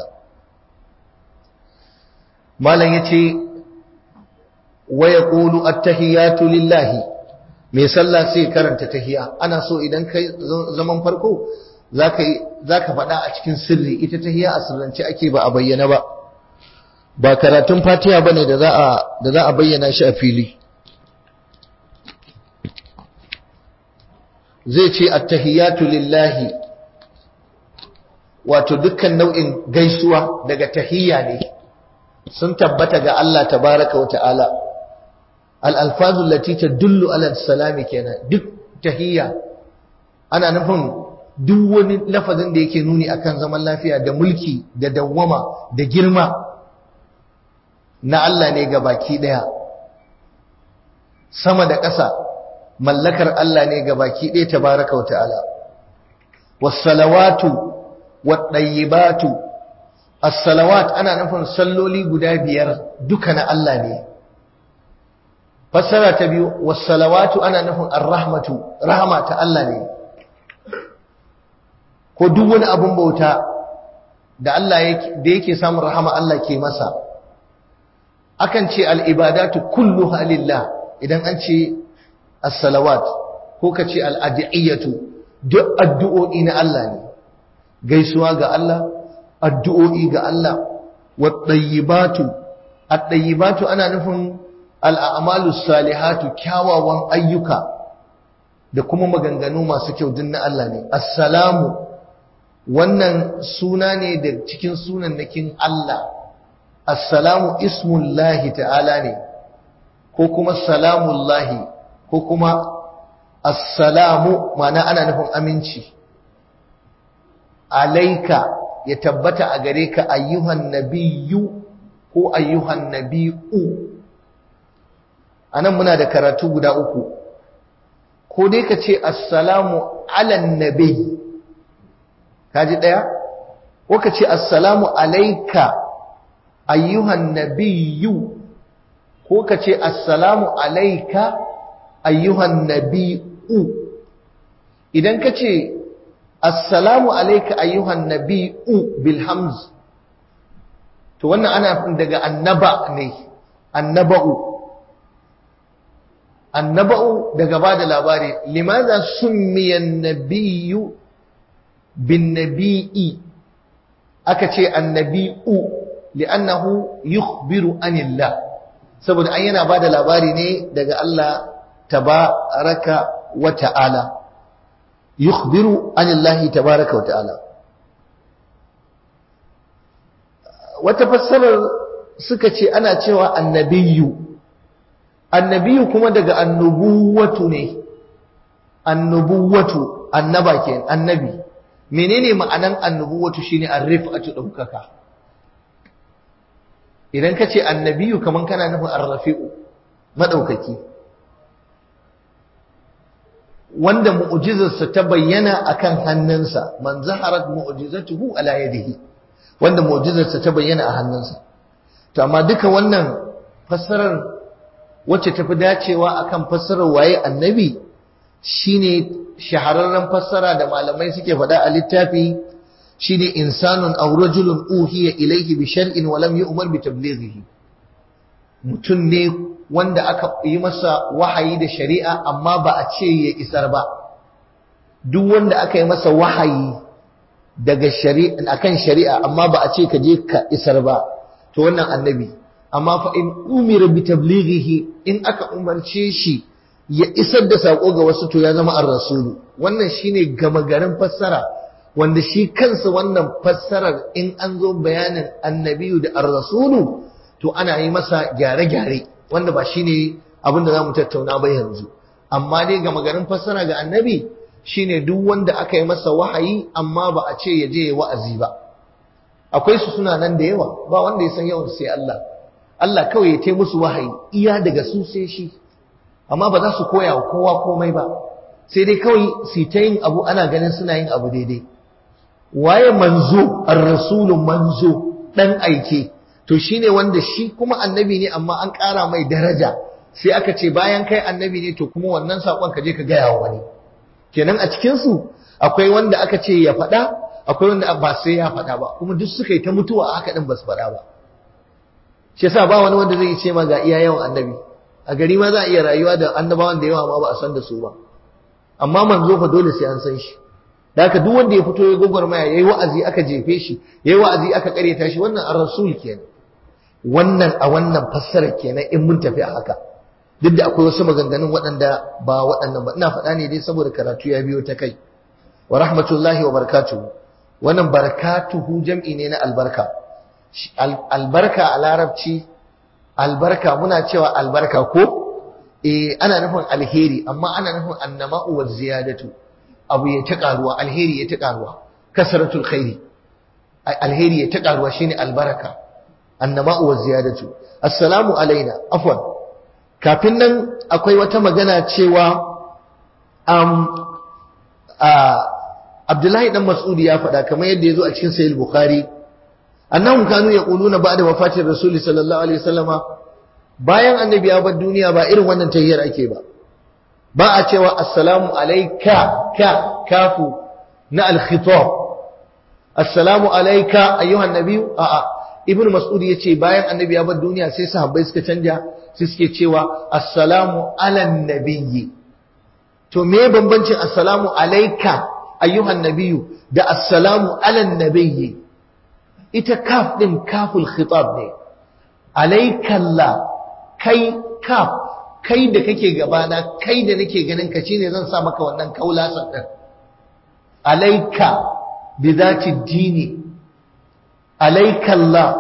malam yace wa yaqulu at-tahiyatu lillahi mai sallah sai karanta tahiya ana so idan kai zaman farko zaka zaka faɗa a cikin sirri ita tahiya a sirrance ake ba a bayyana ba ba karatun fatiha bane da za a da za a bayyana shi a fili zai ce at-tahiyatu lillahi wato dukkan nau'in gaisuwa daga tahiyya ne sun tabbata ga Allah tabaraka wata'ala al-alfazu allati tadullu ala salami kenan duk tahiyya ana nufin duk wani lafazin da yake nuni akan zaman lafiya da mulki da dawwama da girma na Allah ne ga baki daya sama da ƙasa mallakar Allah ne ga baki daya tabaraka wata'ala was-salawatu wat-tayyibatu as-salawat ana nufin salloli guda biyar duka na Allah ne fassara ta biyu was-salawatu ana nufin ar-rahmatu rahama ta Allah ne ko duk wani abun bauta da Allah yake da yake samun rahama Allah ke masa akan ce al-ibadatu kulluha lillah idan an ce as-salawat ko ka ce al-adiyatu duk addu'o'i na Allah ne gaisuwa ga Allah addu'o'i ga Allah waɗayyibatu aɗayyibatu ana nufin al'amalu salihatu kyawawan ayyuka da kuma maganganu masu kyau din na Allah ne assalamu wannan suna ne da cikin sunannakin Allah assalamu ismullahi ta'ala ne ko kuma salamullahi ko kuma assalamu ma'ana ana nufin aminci alaika ya tabbata a gare ka ayyuhan nabiyyu ko ayyuhan nabi'u anan muna da karatu guda uku ko dai ka ce assalamu alan nabi kaji daya ko ka ce assalamu alaika ayyuhan nabiyyu ko ka ce assalamu alaika ayyuhan nabi'u idan ka ce assalamu alaika ayyuhan nabi'u bil hamz to wannan ana daga annaba ne annaba'u annaba'u daga bada labari limaza summiyan nabiyyu bin nabi'i aka ce annabi'u li'annahu yukhbiru anillah saboda an yana bada labari ne daga Allah tabaraka wa ta'ala yukhbiru anillahi tabaraka wa ta'ala wata fassarar suka ce ana cewa annabiyu annabiyu kuma daga annubuwatu ne annubuwatu annaba ke annabi menene ma'anan annubuwatu shine arrifatu daukaka idan ka ce annabiyu kaman kana nufin arrafi'u madaukaki wanda mu'jizarsa ta bayyana akan hannunsa man zaharat mu'jizatuhu ala yadihi wanda mu'jizarsa ta bayyana a hannunsa to amma duka wannan fassarar wacce tafi dacewa akan fassarar waye annabi shine shahararren fassara da malamai suke faɗa a littafi shine insanun aw rajulun uhiya ilayhi bi shar'in wa lam yu'mar bi tablighihi mutum ne wanda aka yi masa wahayi da shari'a amma ba a ce ya isar ba duk wanda aka yi masa wahayi daga shari'a akan shari'a amma ba a ce ka je ka isar ba to wannan annabi amma fa in umira bi tablighihi in aka umarce shi ya isar da sako ga wasu to ya zama ar-rasulu wannan shine gama garin fassara wanda shi kansa wannan fassarar in an zo bayanin annabiyu da ar-rasulu to ana yi masa gyare-gyare wanda ba shine abin da zamu tattauna ba yanzu amma dai gama garin fassara ga annabi shine duk wanda aka yi masa wahayi amma ba a ce ya je ya wa'azi ba akwai su suna nan da yawa ba wanda ya san yawan sai Allah Allah kawai ya tai musu wahayi iya daga su sai shi amma ba za su koya wa kowa komai ba sai dai kawai su ta yin abu ana ganin suna yin abu daidai waye manzo ar-rasulu manzo dan aike to shine wanda shi kuma annabi ne amma an ƙara mai daraja sai aka ce bayan kai annabi ne to kuma wannan sakon ka je ka gaya wa wani kenan a cikin su akwai wanda aka ce ya faɗa akwai wanda ba sai ya faɗa ba kuma duk suka yi ta mutuwa a haka din ba su faɗa ba shi yasa ba wani wanda zai ce ma ga iya yawan annabi a gari ma za a iya rayuwa da annabawan da yawa ma ba a san da su ba amma manzo fa dole sai an san shi da haka duk wanda ya fito ya gwagwarmaya yayi wa'azi aka jefe shi yayi wa'azi aka karyata shi wannan ar-rasul kenan wannan a wannan fassara kenan in mun tafi a haka duk da akwai wasu maganganun waɗanda ba waɗannan ba ina faɗa ne dai saboda karatu ya biyo ta kai wa rahmatullahi wa barakatuhu wannan barakatuhu jam'i ne na albarka albarka a larabci albarka muna cewa albarka ko eh ana nufin alheri amma ana nufin annama'u wa ziyadatu abu ya ta karuwa alheri ya ta karuwa kasratul khairi alheri ya ta karuwa shine albaraka annama'u wa ziyadatu assalamu alaina afwan kafin nan akwai wata magana cewa um, Abdullahi dan Mas'udi ya faɗa kamar yadda ya zo a cikin Sahih Bukhari annahum kanu yaquluna ba'da wafatir Rasul sallallahu alaihi wasallama bayan annabi ya bar duniya ba irin wannan tahiyyar ake ba ba a cewa assalamu alayka ka kafu na al-khitab assalamu alayka ayyuhan nabiyyu a a ibnu mas'ud yace bayan annabi ya bar duniya sai sahabbai suka canja sai suke cewa assalamu ala nabiyyi to me bambancin assalamu alayka ayyuhan nabiyyu da assalamu ala nabiyyi ita kaf din kaful khitab ne alaikalla kai kaf kai da kake gabana kai da nake ganin ka shine zan sa maka wannan kaulasan din alaika bi zati dini alaikalla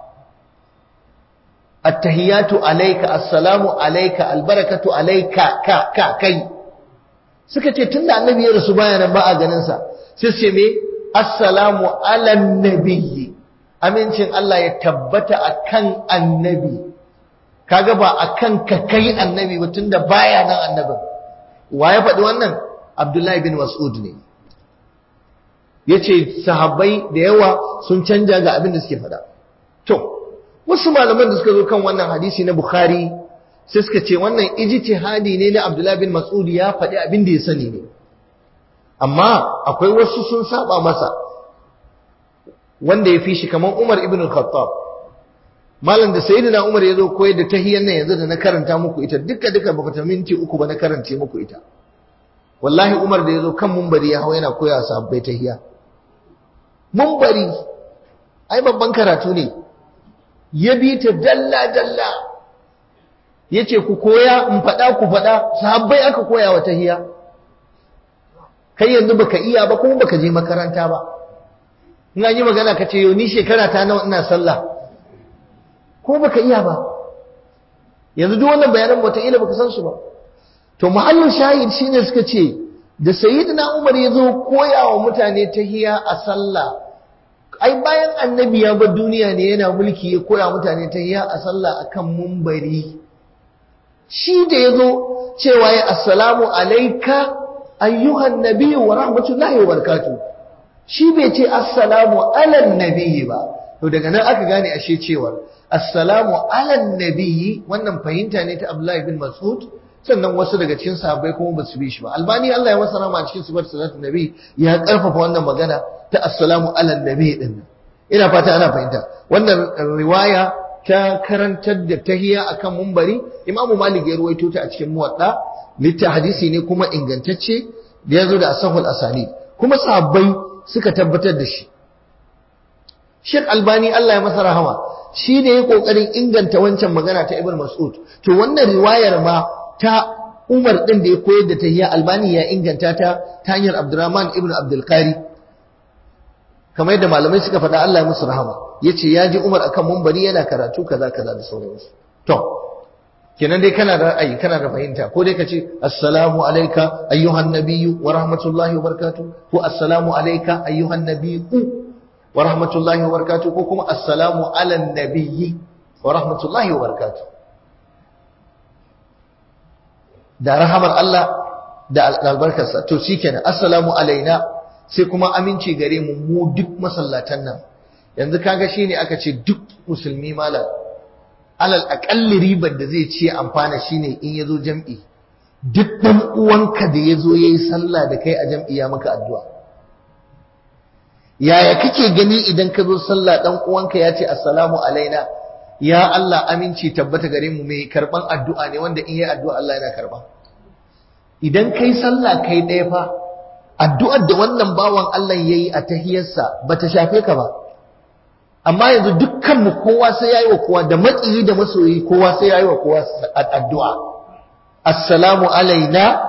attahiyatu alayka assalamu alayka albarakatu alayka ka ka kai suka ce tunda annabi ya rasu baya nan ba a ganin sa sai ce me assalamu ala nabiyyi amincin Allah ya tabbata akan annabi kaga ba akan ka kai annabi ba tunda baya nan annabin wa ya faɗi wannan Abdullahi bin Mas'ud ne yace sahabbai da yawa sun canja ga abin da suke faɗa to wasu malaman da suka zo kan wannan hadisi na Bukhari sai suka ce wannan ijtihadi ne na Abdullahi bin Mas'ud ya faɗi abin da ya sani ne amma akwai wasu sun saba masa wanda ya fi shi kamar Umar ibn al-Khattab malam da sayyidina Umar ya zo koyar da tahiyyar nan yanzu da na karanta muku ita duka duka baka ta minti uku ba na karance muku ita wallahi Umar da ya zo kan mumbari ya hawa yana koya sahabbai tahiyya mumbari ai babban karatu ne ya bi ta dalla dalla yace ku koya in faɗa ku faɗa sahabbai aka koya wa tahiyya kai yanzu baka iya ba kuma baka je makaranta ba in an yi magana ka ce yau ni shekara ta nawa ina sallah ko baka iya ba yanzu duk wannan bayanan wataƙila baka san su ba to muhallin shahid shine suka ce da sayyidina Umar ya zo koya wa mutane tahiya a sallah ai bayan annabi ya bar duniya ne yana mulki ya koya mutane tahiya a sallah akan mumbari shi da ya zo cewa ya assalamu alaika ayyuhan nabiyyu wa rahmatullahi wa barakatuh shi bai ce assalamu alan nabiyyi ba to daga nan aka gane ashe cewar assalamu alan nabiyyi wannan fahimta ne ta Abdullahi bin Mas'ud sannan wasu daga cikin sahabbai kuma ba su bi shi ba albani Allah ya masa rama a cikin sifar salatu nabi ya karfafa wannan magana ta assalamu alan nabiyyi din ina fata ana fahimta wannan riwaya ta karantar da tahiya akan mumbari Imam Malik ya ruwaito ta a cikin muwadda litta hadisi ne kuma ingantacce da ya zo da asahul asani kuma sahabbai suka tabbatar da shi Sheikh Albani Allah ya masa rahama shi ne ya kokarin inganta wancan magana ta Ibn Mas'ud to wannan riwayar ma ta Umar din da ya koyar da tahiyya Albani ya inganta ta ta hanyar Abdurrahman ibn Abdul Qari kamar yadda malamai suka faɗa Allah ya musu rahama yace ya ji Umar akan munbari yana karatu kaza kaza da sauransu to kenan dai kana da ra'ayi kana da fahimta ko dai kace assalamu alayka ayyuhan nabiyyu wa rahmatullahi wa barakatuh ko assalamu alayka ayyuhan nabiyyu wa rahmatullahi wa barakatuh ko kuma assalamu ala nabiyyi wa rahmatullahi wa barakatuh da rahamar Allah da albarkarsa to shikenan assalamu alaina sai kuma aminci gare mu mu duk masallatan nan yanzu kaga shine aka ce duk musulmi malam alal aƙalli ribar da zai ce amfana shine in yazo jam'i duk ɗan uwanka da yazo yayi sallah da kai a jam'i ya maka addu'a yaya kake gani idan ka zo sallah ɗan uwanka ya ce assalamu alaina ya Allah aminci tabbata gare mu mai karban addu'a ne wanda in yi addu'a Allah yana karba idan kai sallah kai ɗaya fa addu'ar da wannan bawan Allah yayi a tahiyarsa bata shafe ka ba amma yanzu dukkanmu kowa sai yayi wa kowa da maƙiyi da masoyi kowa sai yayi wa kowa addu'a assalamu alaina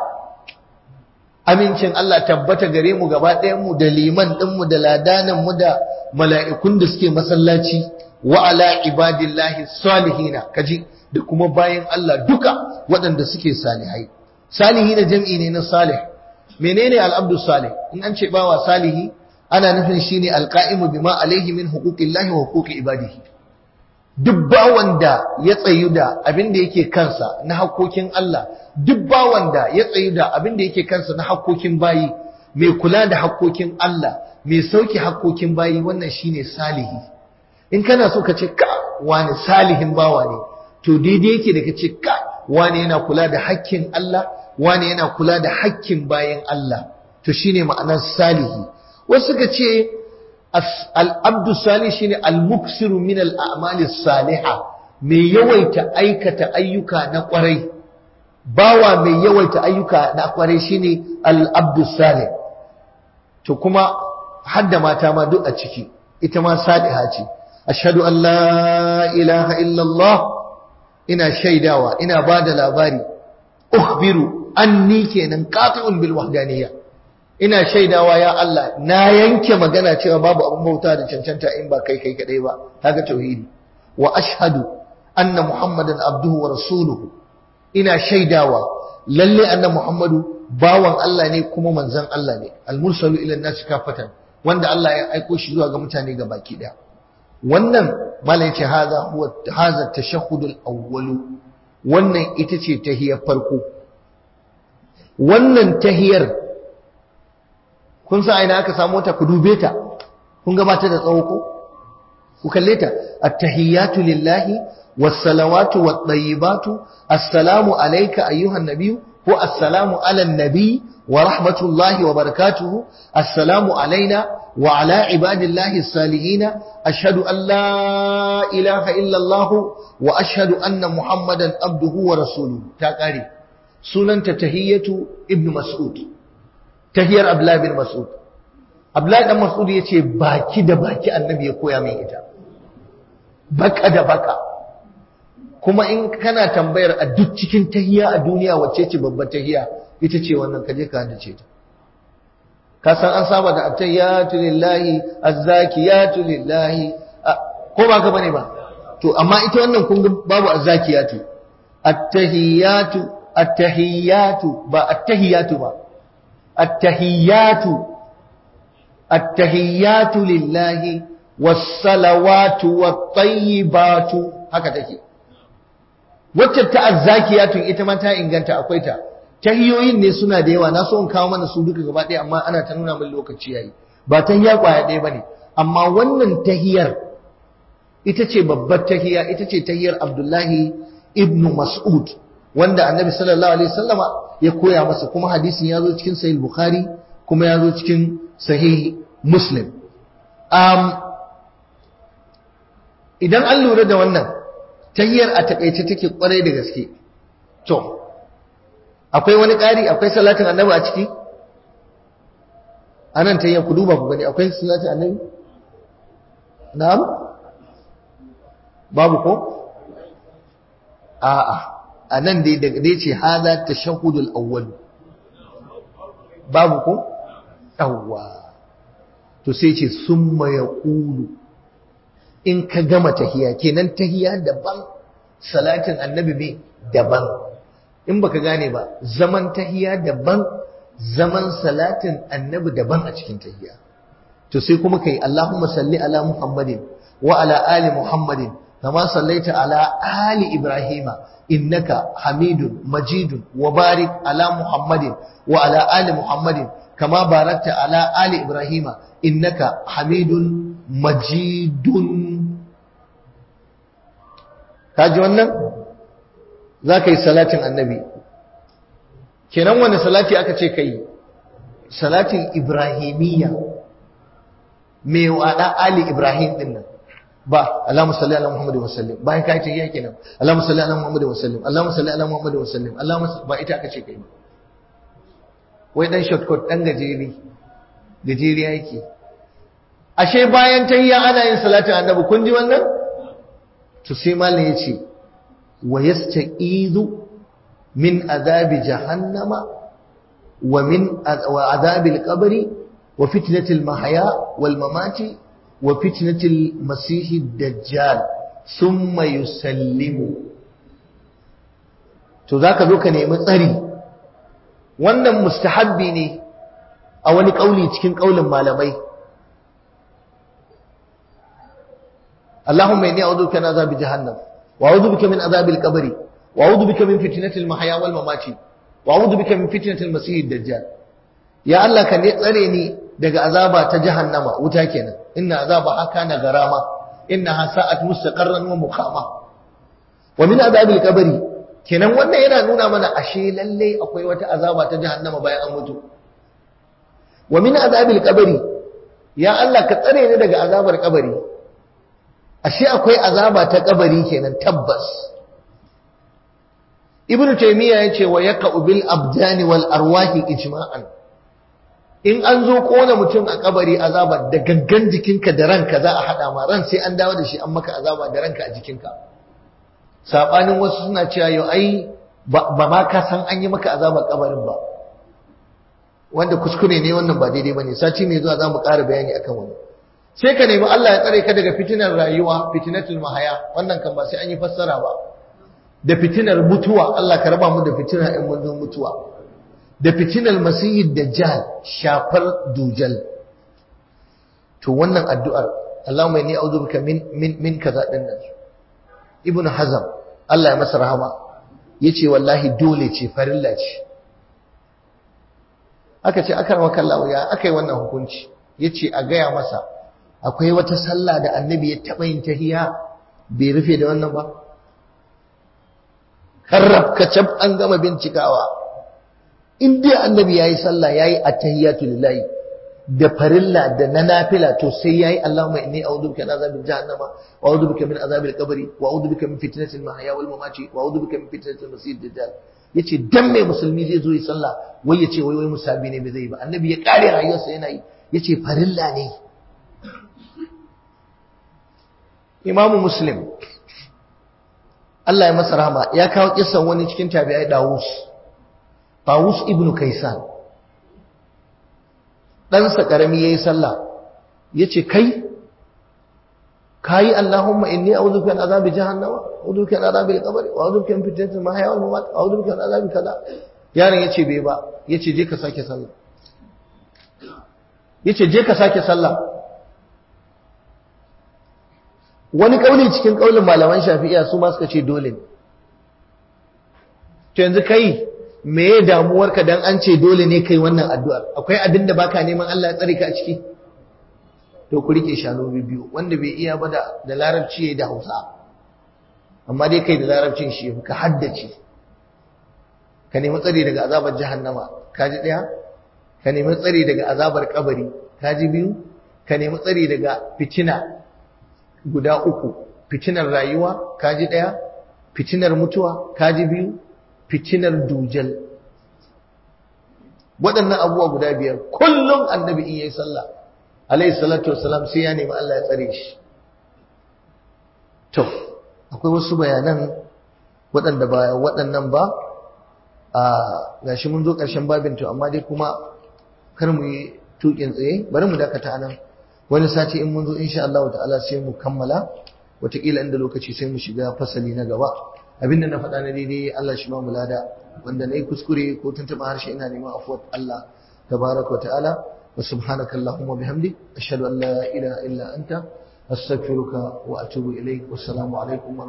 amincin Allah tabbata gare mu gaba ɗayan mu da liman ɗin mu da ladanan mu da mala'ikun da suke masallaci wa ala ibadillahi salihina kaji da kuma bayan Allah duka waɗanda suke salihai salihina jam'i ne na salih menene al-abdu salih in an ce bawa salihi ana nufin shine alqa'imu bima alaihi min huquqillahi wa huquqi ibadihi duk bawan da ya tsayu da abin da yake kansa na hakkokin Allah duk bawan da ya tsayu da abin da yake kansa na hakkokin bayi mai kula da hakkokin Allah mai sauki hakkokin bayi wannan shine salihi in kana so ka ce ka wani salihin bawa ne to daidai yake da ka ce ka wani yana kula da hakkin Allah wani yana kula da hakkin bayan Allah to shine ma'anar salihi wasu suka ce al'abdu salih shine al-muksiru min al'amali saliha mai yawaita aikata ayyuka na kwarai bawa mai yawaita ayyuka na kwarai shine al'abdu salih to kuma hadda mata ma duk a ciki ita ma saliha ce ashhadu an la ilaha illallah ina shaidawa ina bada labari ukhbiru anni kenan qati'un bil wahdaniyya ina shaidawa ya Allah na yanke magana cewa babu abin bauta da cancanta in ba kai kai kadai ba kaga tauhidi wa ashhadu anna muhammadan abduhu wa rasuluhu ina shaidawa lalle anna muhammadu bawan Allah ne kuma manzon Allah ne al-mursalu ila an-nas kafatan wanda Allah ya aiko shi zuwa ga mutane ga baki daya wannan malai ce haza huwa haza tashahhudul awwal wannan ita ce tahiyar farko wannan tahiyar kun sa aina aka samu ta ku dube ta kun ga mata da tsawo ko ku kalle ta at-tahiyatu lillahi was-salawatu wat-tayyibatu assalamu alayka ayyuhan nabiyyu ko assalamu ala nabi wa rahmatullahi wa barakatuhu assalamu alaina wa ala ibadillahi as-salihin ashhadu an la ilaha illa allah wa ashhadu anna muhammadan abduhu wa rasuluhu ta kare sunanta tahiyatu ibnu mas'ud tahiyar Abdullahi bin Mas'ud Abdullahi dan Mas'ud yace baki da baki annabi ya koya min ita baka da baka kuma in kana tambayar a duk cikin tahiya a duniya wacce ce babbar tahiya ita ce wannan kaje ka hadace ta ka san an saba da attahiyatu lillahi azzakiyatu lillahi ko ba ka bane ba to amma ita wannan kun babu azzakiyatu attahiyatu attahiyatu ba attahiyatu ba التحيات التحيات لله والصلوات والطيبات haka take wacce ta azzakiyatu ita ma ta inganta akwai ta tahiyoyin ne suna da yawa na so in kawo mana su duka gaba ɗaya amma ana ta nuna min lokaci yayi ba tahiya kwaya ɗaya bane amma wannan tahiyar ita ce babbar tahiya ita ce tahiyar Abdullahi ibn Mas'ud wanda Annabi sallallahu alaihi wasallama ya koya masa kuma hadisin ya zo cikin sahih bukhari kuma ya zo cikin sahih muslim um, idan an lura da wannan tahiyar a takaice take kwarai da gaske to akwai wani ƙari akwai salatin annabi a ciki anan tahiyar ku duba ku gani akwai salatin annabi na'am babu ko a'a a nan dai daga dai ce hada tashahhudul awwal babu ko yawwa to sai ce summa yaqulu in ka gama tahiya kenan tahiya daban salatin annabi me daban in baka gane ba zaman tahiya daban zaman salatin annabi daban a cikin tahiya to sai kuma kai Allahumma salli ala Muhammadin wa ala ali Muhammadin kama sallaita ala ali Ibrahima innaka Hamidun Majidun wa barik ala Muhammadin wa ala ali Muhammadin kama barakta ala ali Ibrahima innaka Hamidun Majidun kaji wannan za ka yi salatin annabi kenan wani salati aka ce ka yi salatin ibrahimiyya mai wada ali ibrahim din nan ba Allahumma salli ala Muhammad wa sallim bayan kai tahiyya kenan Allahumma salli ala Muhammad wa sallim Allahumma salli ala Muhammad wa sallim Allahumma ba ita aka ce kai wai dan shortcut dan gajeri gajeriya yake ashe bayan tahiyya ana yin salatin annabi kun ji wannan to sai malam yace wa yasta'izu min azabi jahannama wa min wa azabil qabri wa fitnatil mahya wal mamati wa fitnatil masih dajjal thumma yusallimu to zaka zo ka nemi tsari wannan mustahabbi ne a wani kauli cikin kaulin malamai اللهم إني أعوذ بك من عذاب جهنم وأعوذ بك من عذاب القبر وأعوذ بك من فتنة المحيا والممات وأعوذ بك من فتنة المسيح الدجال يا الله كان يتسرني daga azaba ta jahannama wuta kenan inna azabaha kana garama innaha sa'at mustaqarran wa muqama wa min azabil qabri kenan wannan yana nuna mana ashe lalle akwai wata azaba ta jahannama bayan an mutu wa min azabil qabri ya Allah ka tsare ni daga azabar kabari ashe akwai azaba ta kabari kenan tabbas ibn taymiya yace wa yaqa'u bil abdani wal arwahi ijma'an in an zo kona mutum a kabari azaba da gangan jikinka da ranka za a hada ma ran sai an dawo da shi an maka azaba da ranka a jikinka sabanin wasu suna cewa yau ai ba ma ka san an yi maka azabar kabarin ba wanda kuskure ne wannan ba daidai bane sati mai zuwa za mu ƙara bayani akan wannan sai ka nemi Allah ya tsare ka daga fitinar rayuwa fitinatul mahaya wannan kan ba sai an yi fassara ba da fitinar mutuwa Allah ka raba mu da fitinar ɗan manzon mutuwa da fitinar masihid dajjal shafar dujal to wannan addu'ar Allahumma inni a'udhu bika min min min kaza din nan ibnu hazam Allah ya masa rahama yace wallahi dole ce farilla ce aka ce aka rama kallawa ya aka yi wannan hukunci yace a gaya masa akwai wata sallah da annabi ya taɓa yin tahiya bai rufe da wannan ba karrab kacab an gama bincikawa in dai annabi yayi sallah yayi attahiyatu lillahi da farilla da na nafila to sai yayi Allahumma inni a'udhu bika min azabil jahannama wa a'udhu bika min azabil qabri wa a'udhu bika min fitnatil mahya wal mamati wa a'udhu bika min fitnatil masih dajjal yace dan mai musulmi zai zo yi sallah wai yace wai wai musabi ne bai zai ba annabi ya kare rayuwarsa yana yi yace farilla ne imamu muslim Allah ya masa rahama ya kawo kisan wani cikin tabi'ai Dawus Dawus ibn Kaisan ɗansa ƙarami yayi sallah yace kai kai Allahumma inni a'udhu bika min azabi jahannama a'udhu bika min azabi al-qabr wa a'udhu bika min fitnati al-mahya wal mamat wa a'udhu bika min azabi kaza yaron yace bai ba yace je ka sake sallah yace je ka sake sallah wani kauli cikin kaulin malaman shafi'iya su ma suka ce dole ne to yanzu kai me ya damuwarka dan an ce dole ne kai wannan addu'ar akwai abin da baka neman Allah ya tsare ka a ciki to ku rike shanu biyu wanda bai iya ba da larabci yayi da Hausa amma dai kai da larabcin shi ka haddace ka nemi tsari daga azabar jahannama kaji daya ka nemi tsari daga azabar kabari kaji biyu ka nemi tsari daga fitina guda uku fitinar rayuwa kaji ɗaya fitinar mutuwa kaji biyu fitinar dujal waɗannan abubuwa guda biyar kullum annabi in yayi sallah alayhi salatu wassalam sai ya nemi Allah ya tsare shi to akwai wasu bayanan waɗanda ba waɗannan ba a gashi mun zo ƙarshen babin to amma dai kuma kar mu yi tuƙin tsaye bari mu dakata nan wani sati in mun zo insha Allah ta'ala sai mu kammala wataƙila inda lokaci sai mu shiga fasali na gaba abinda na faɗa na daidai Allah shi ba mu lada wanda na yi kuskure ko tuntuɓa harshe ina neman afuwar Allah tabaraka wa ta'ala wa subhanaka allahumma bihamdik ashhadu an la ilaha illa anta astaghfiruka wa atubu ilaik wassalamu alaikum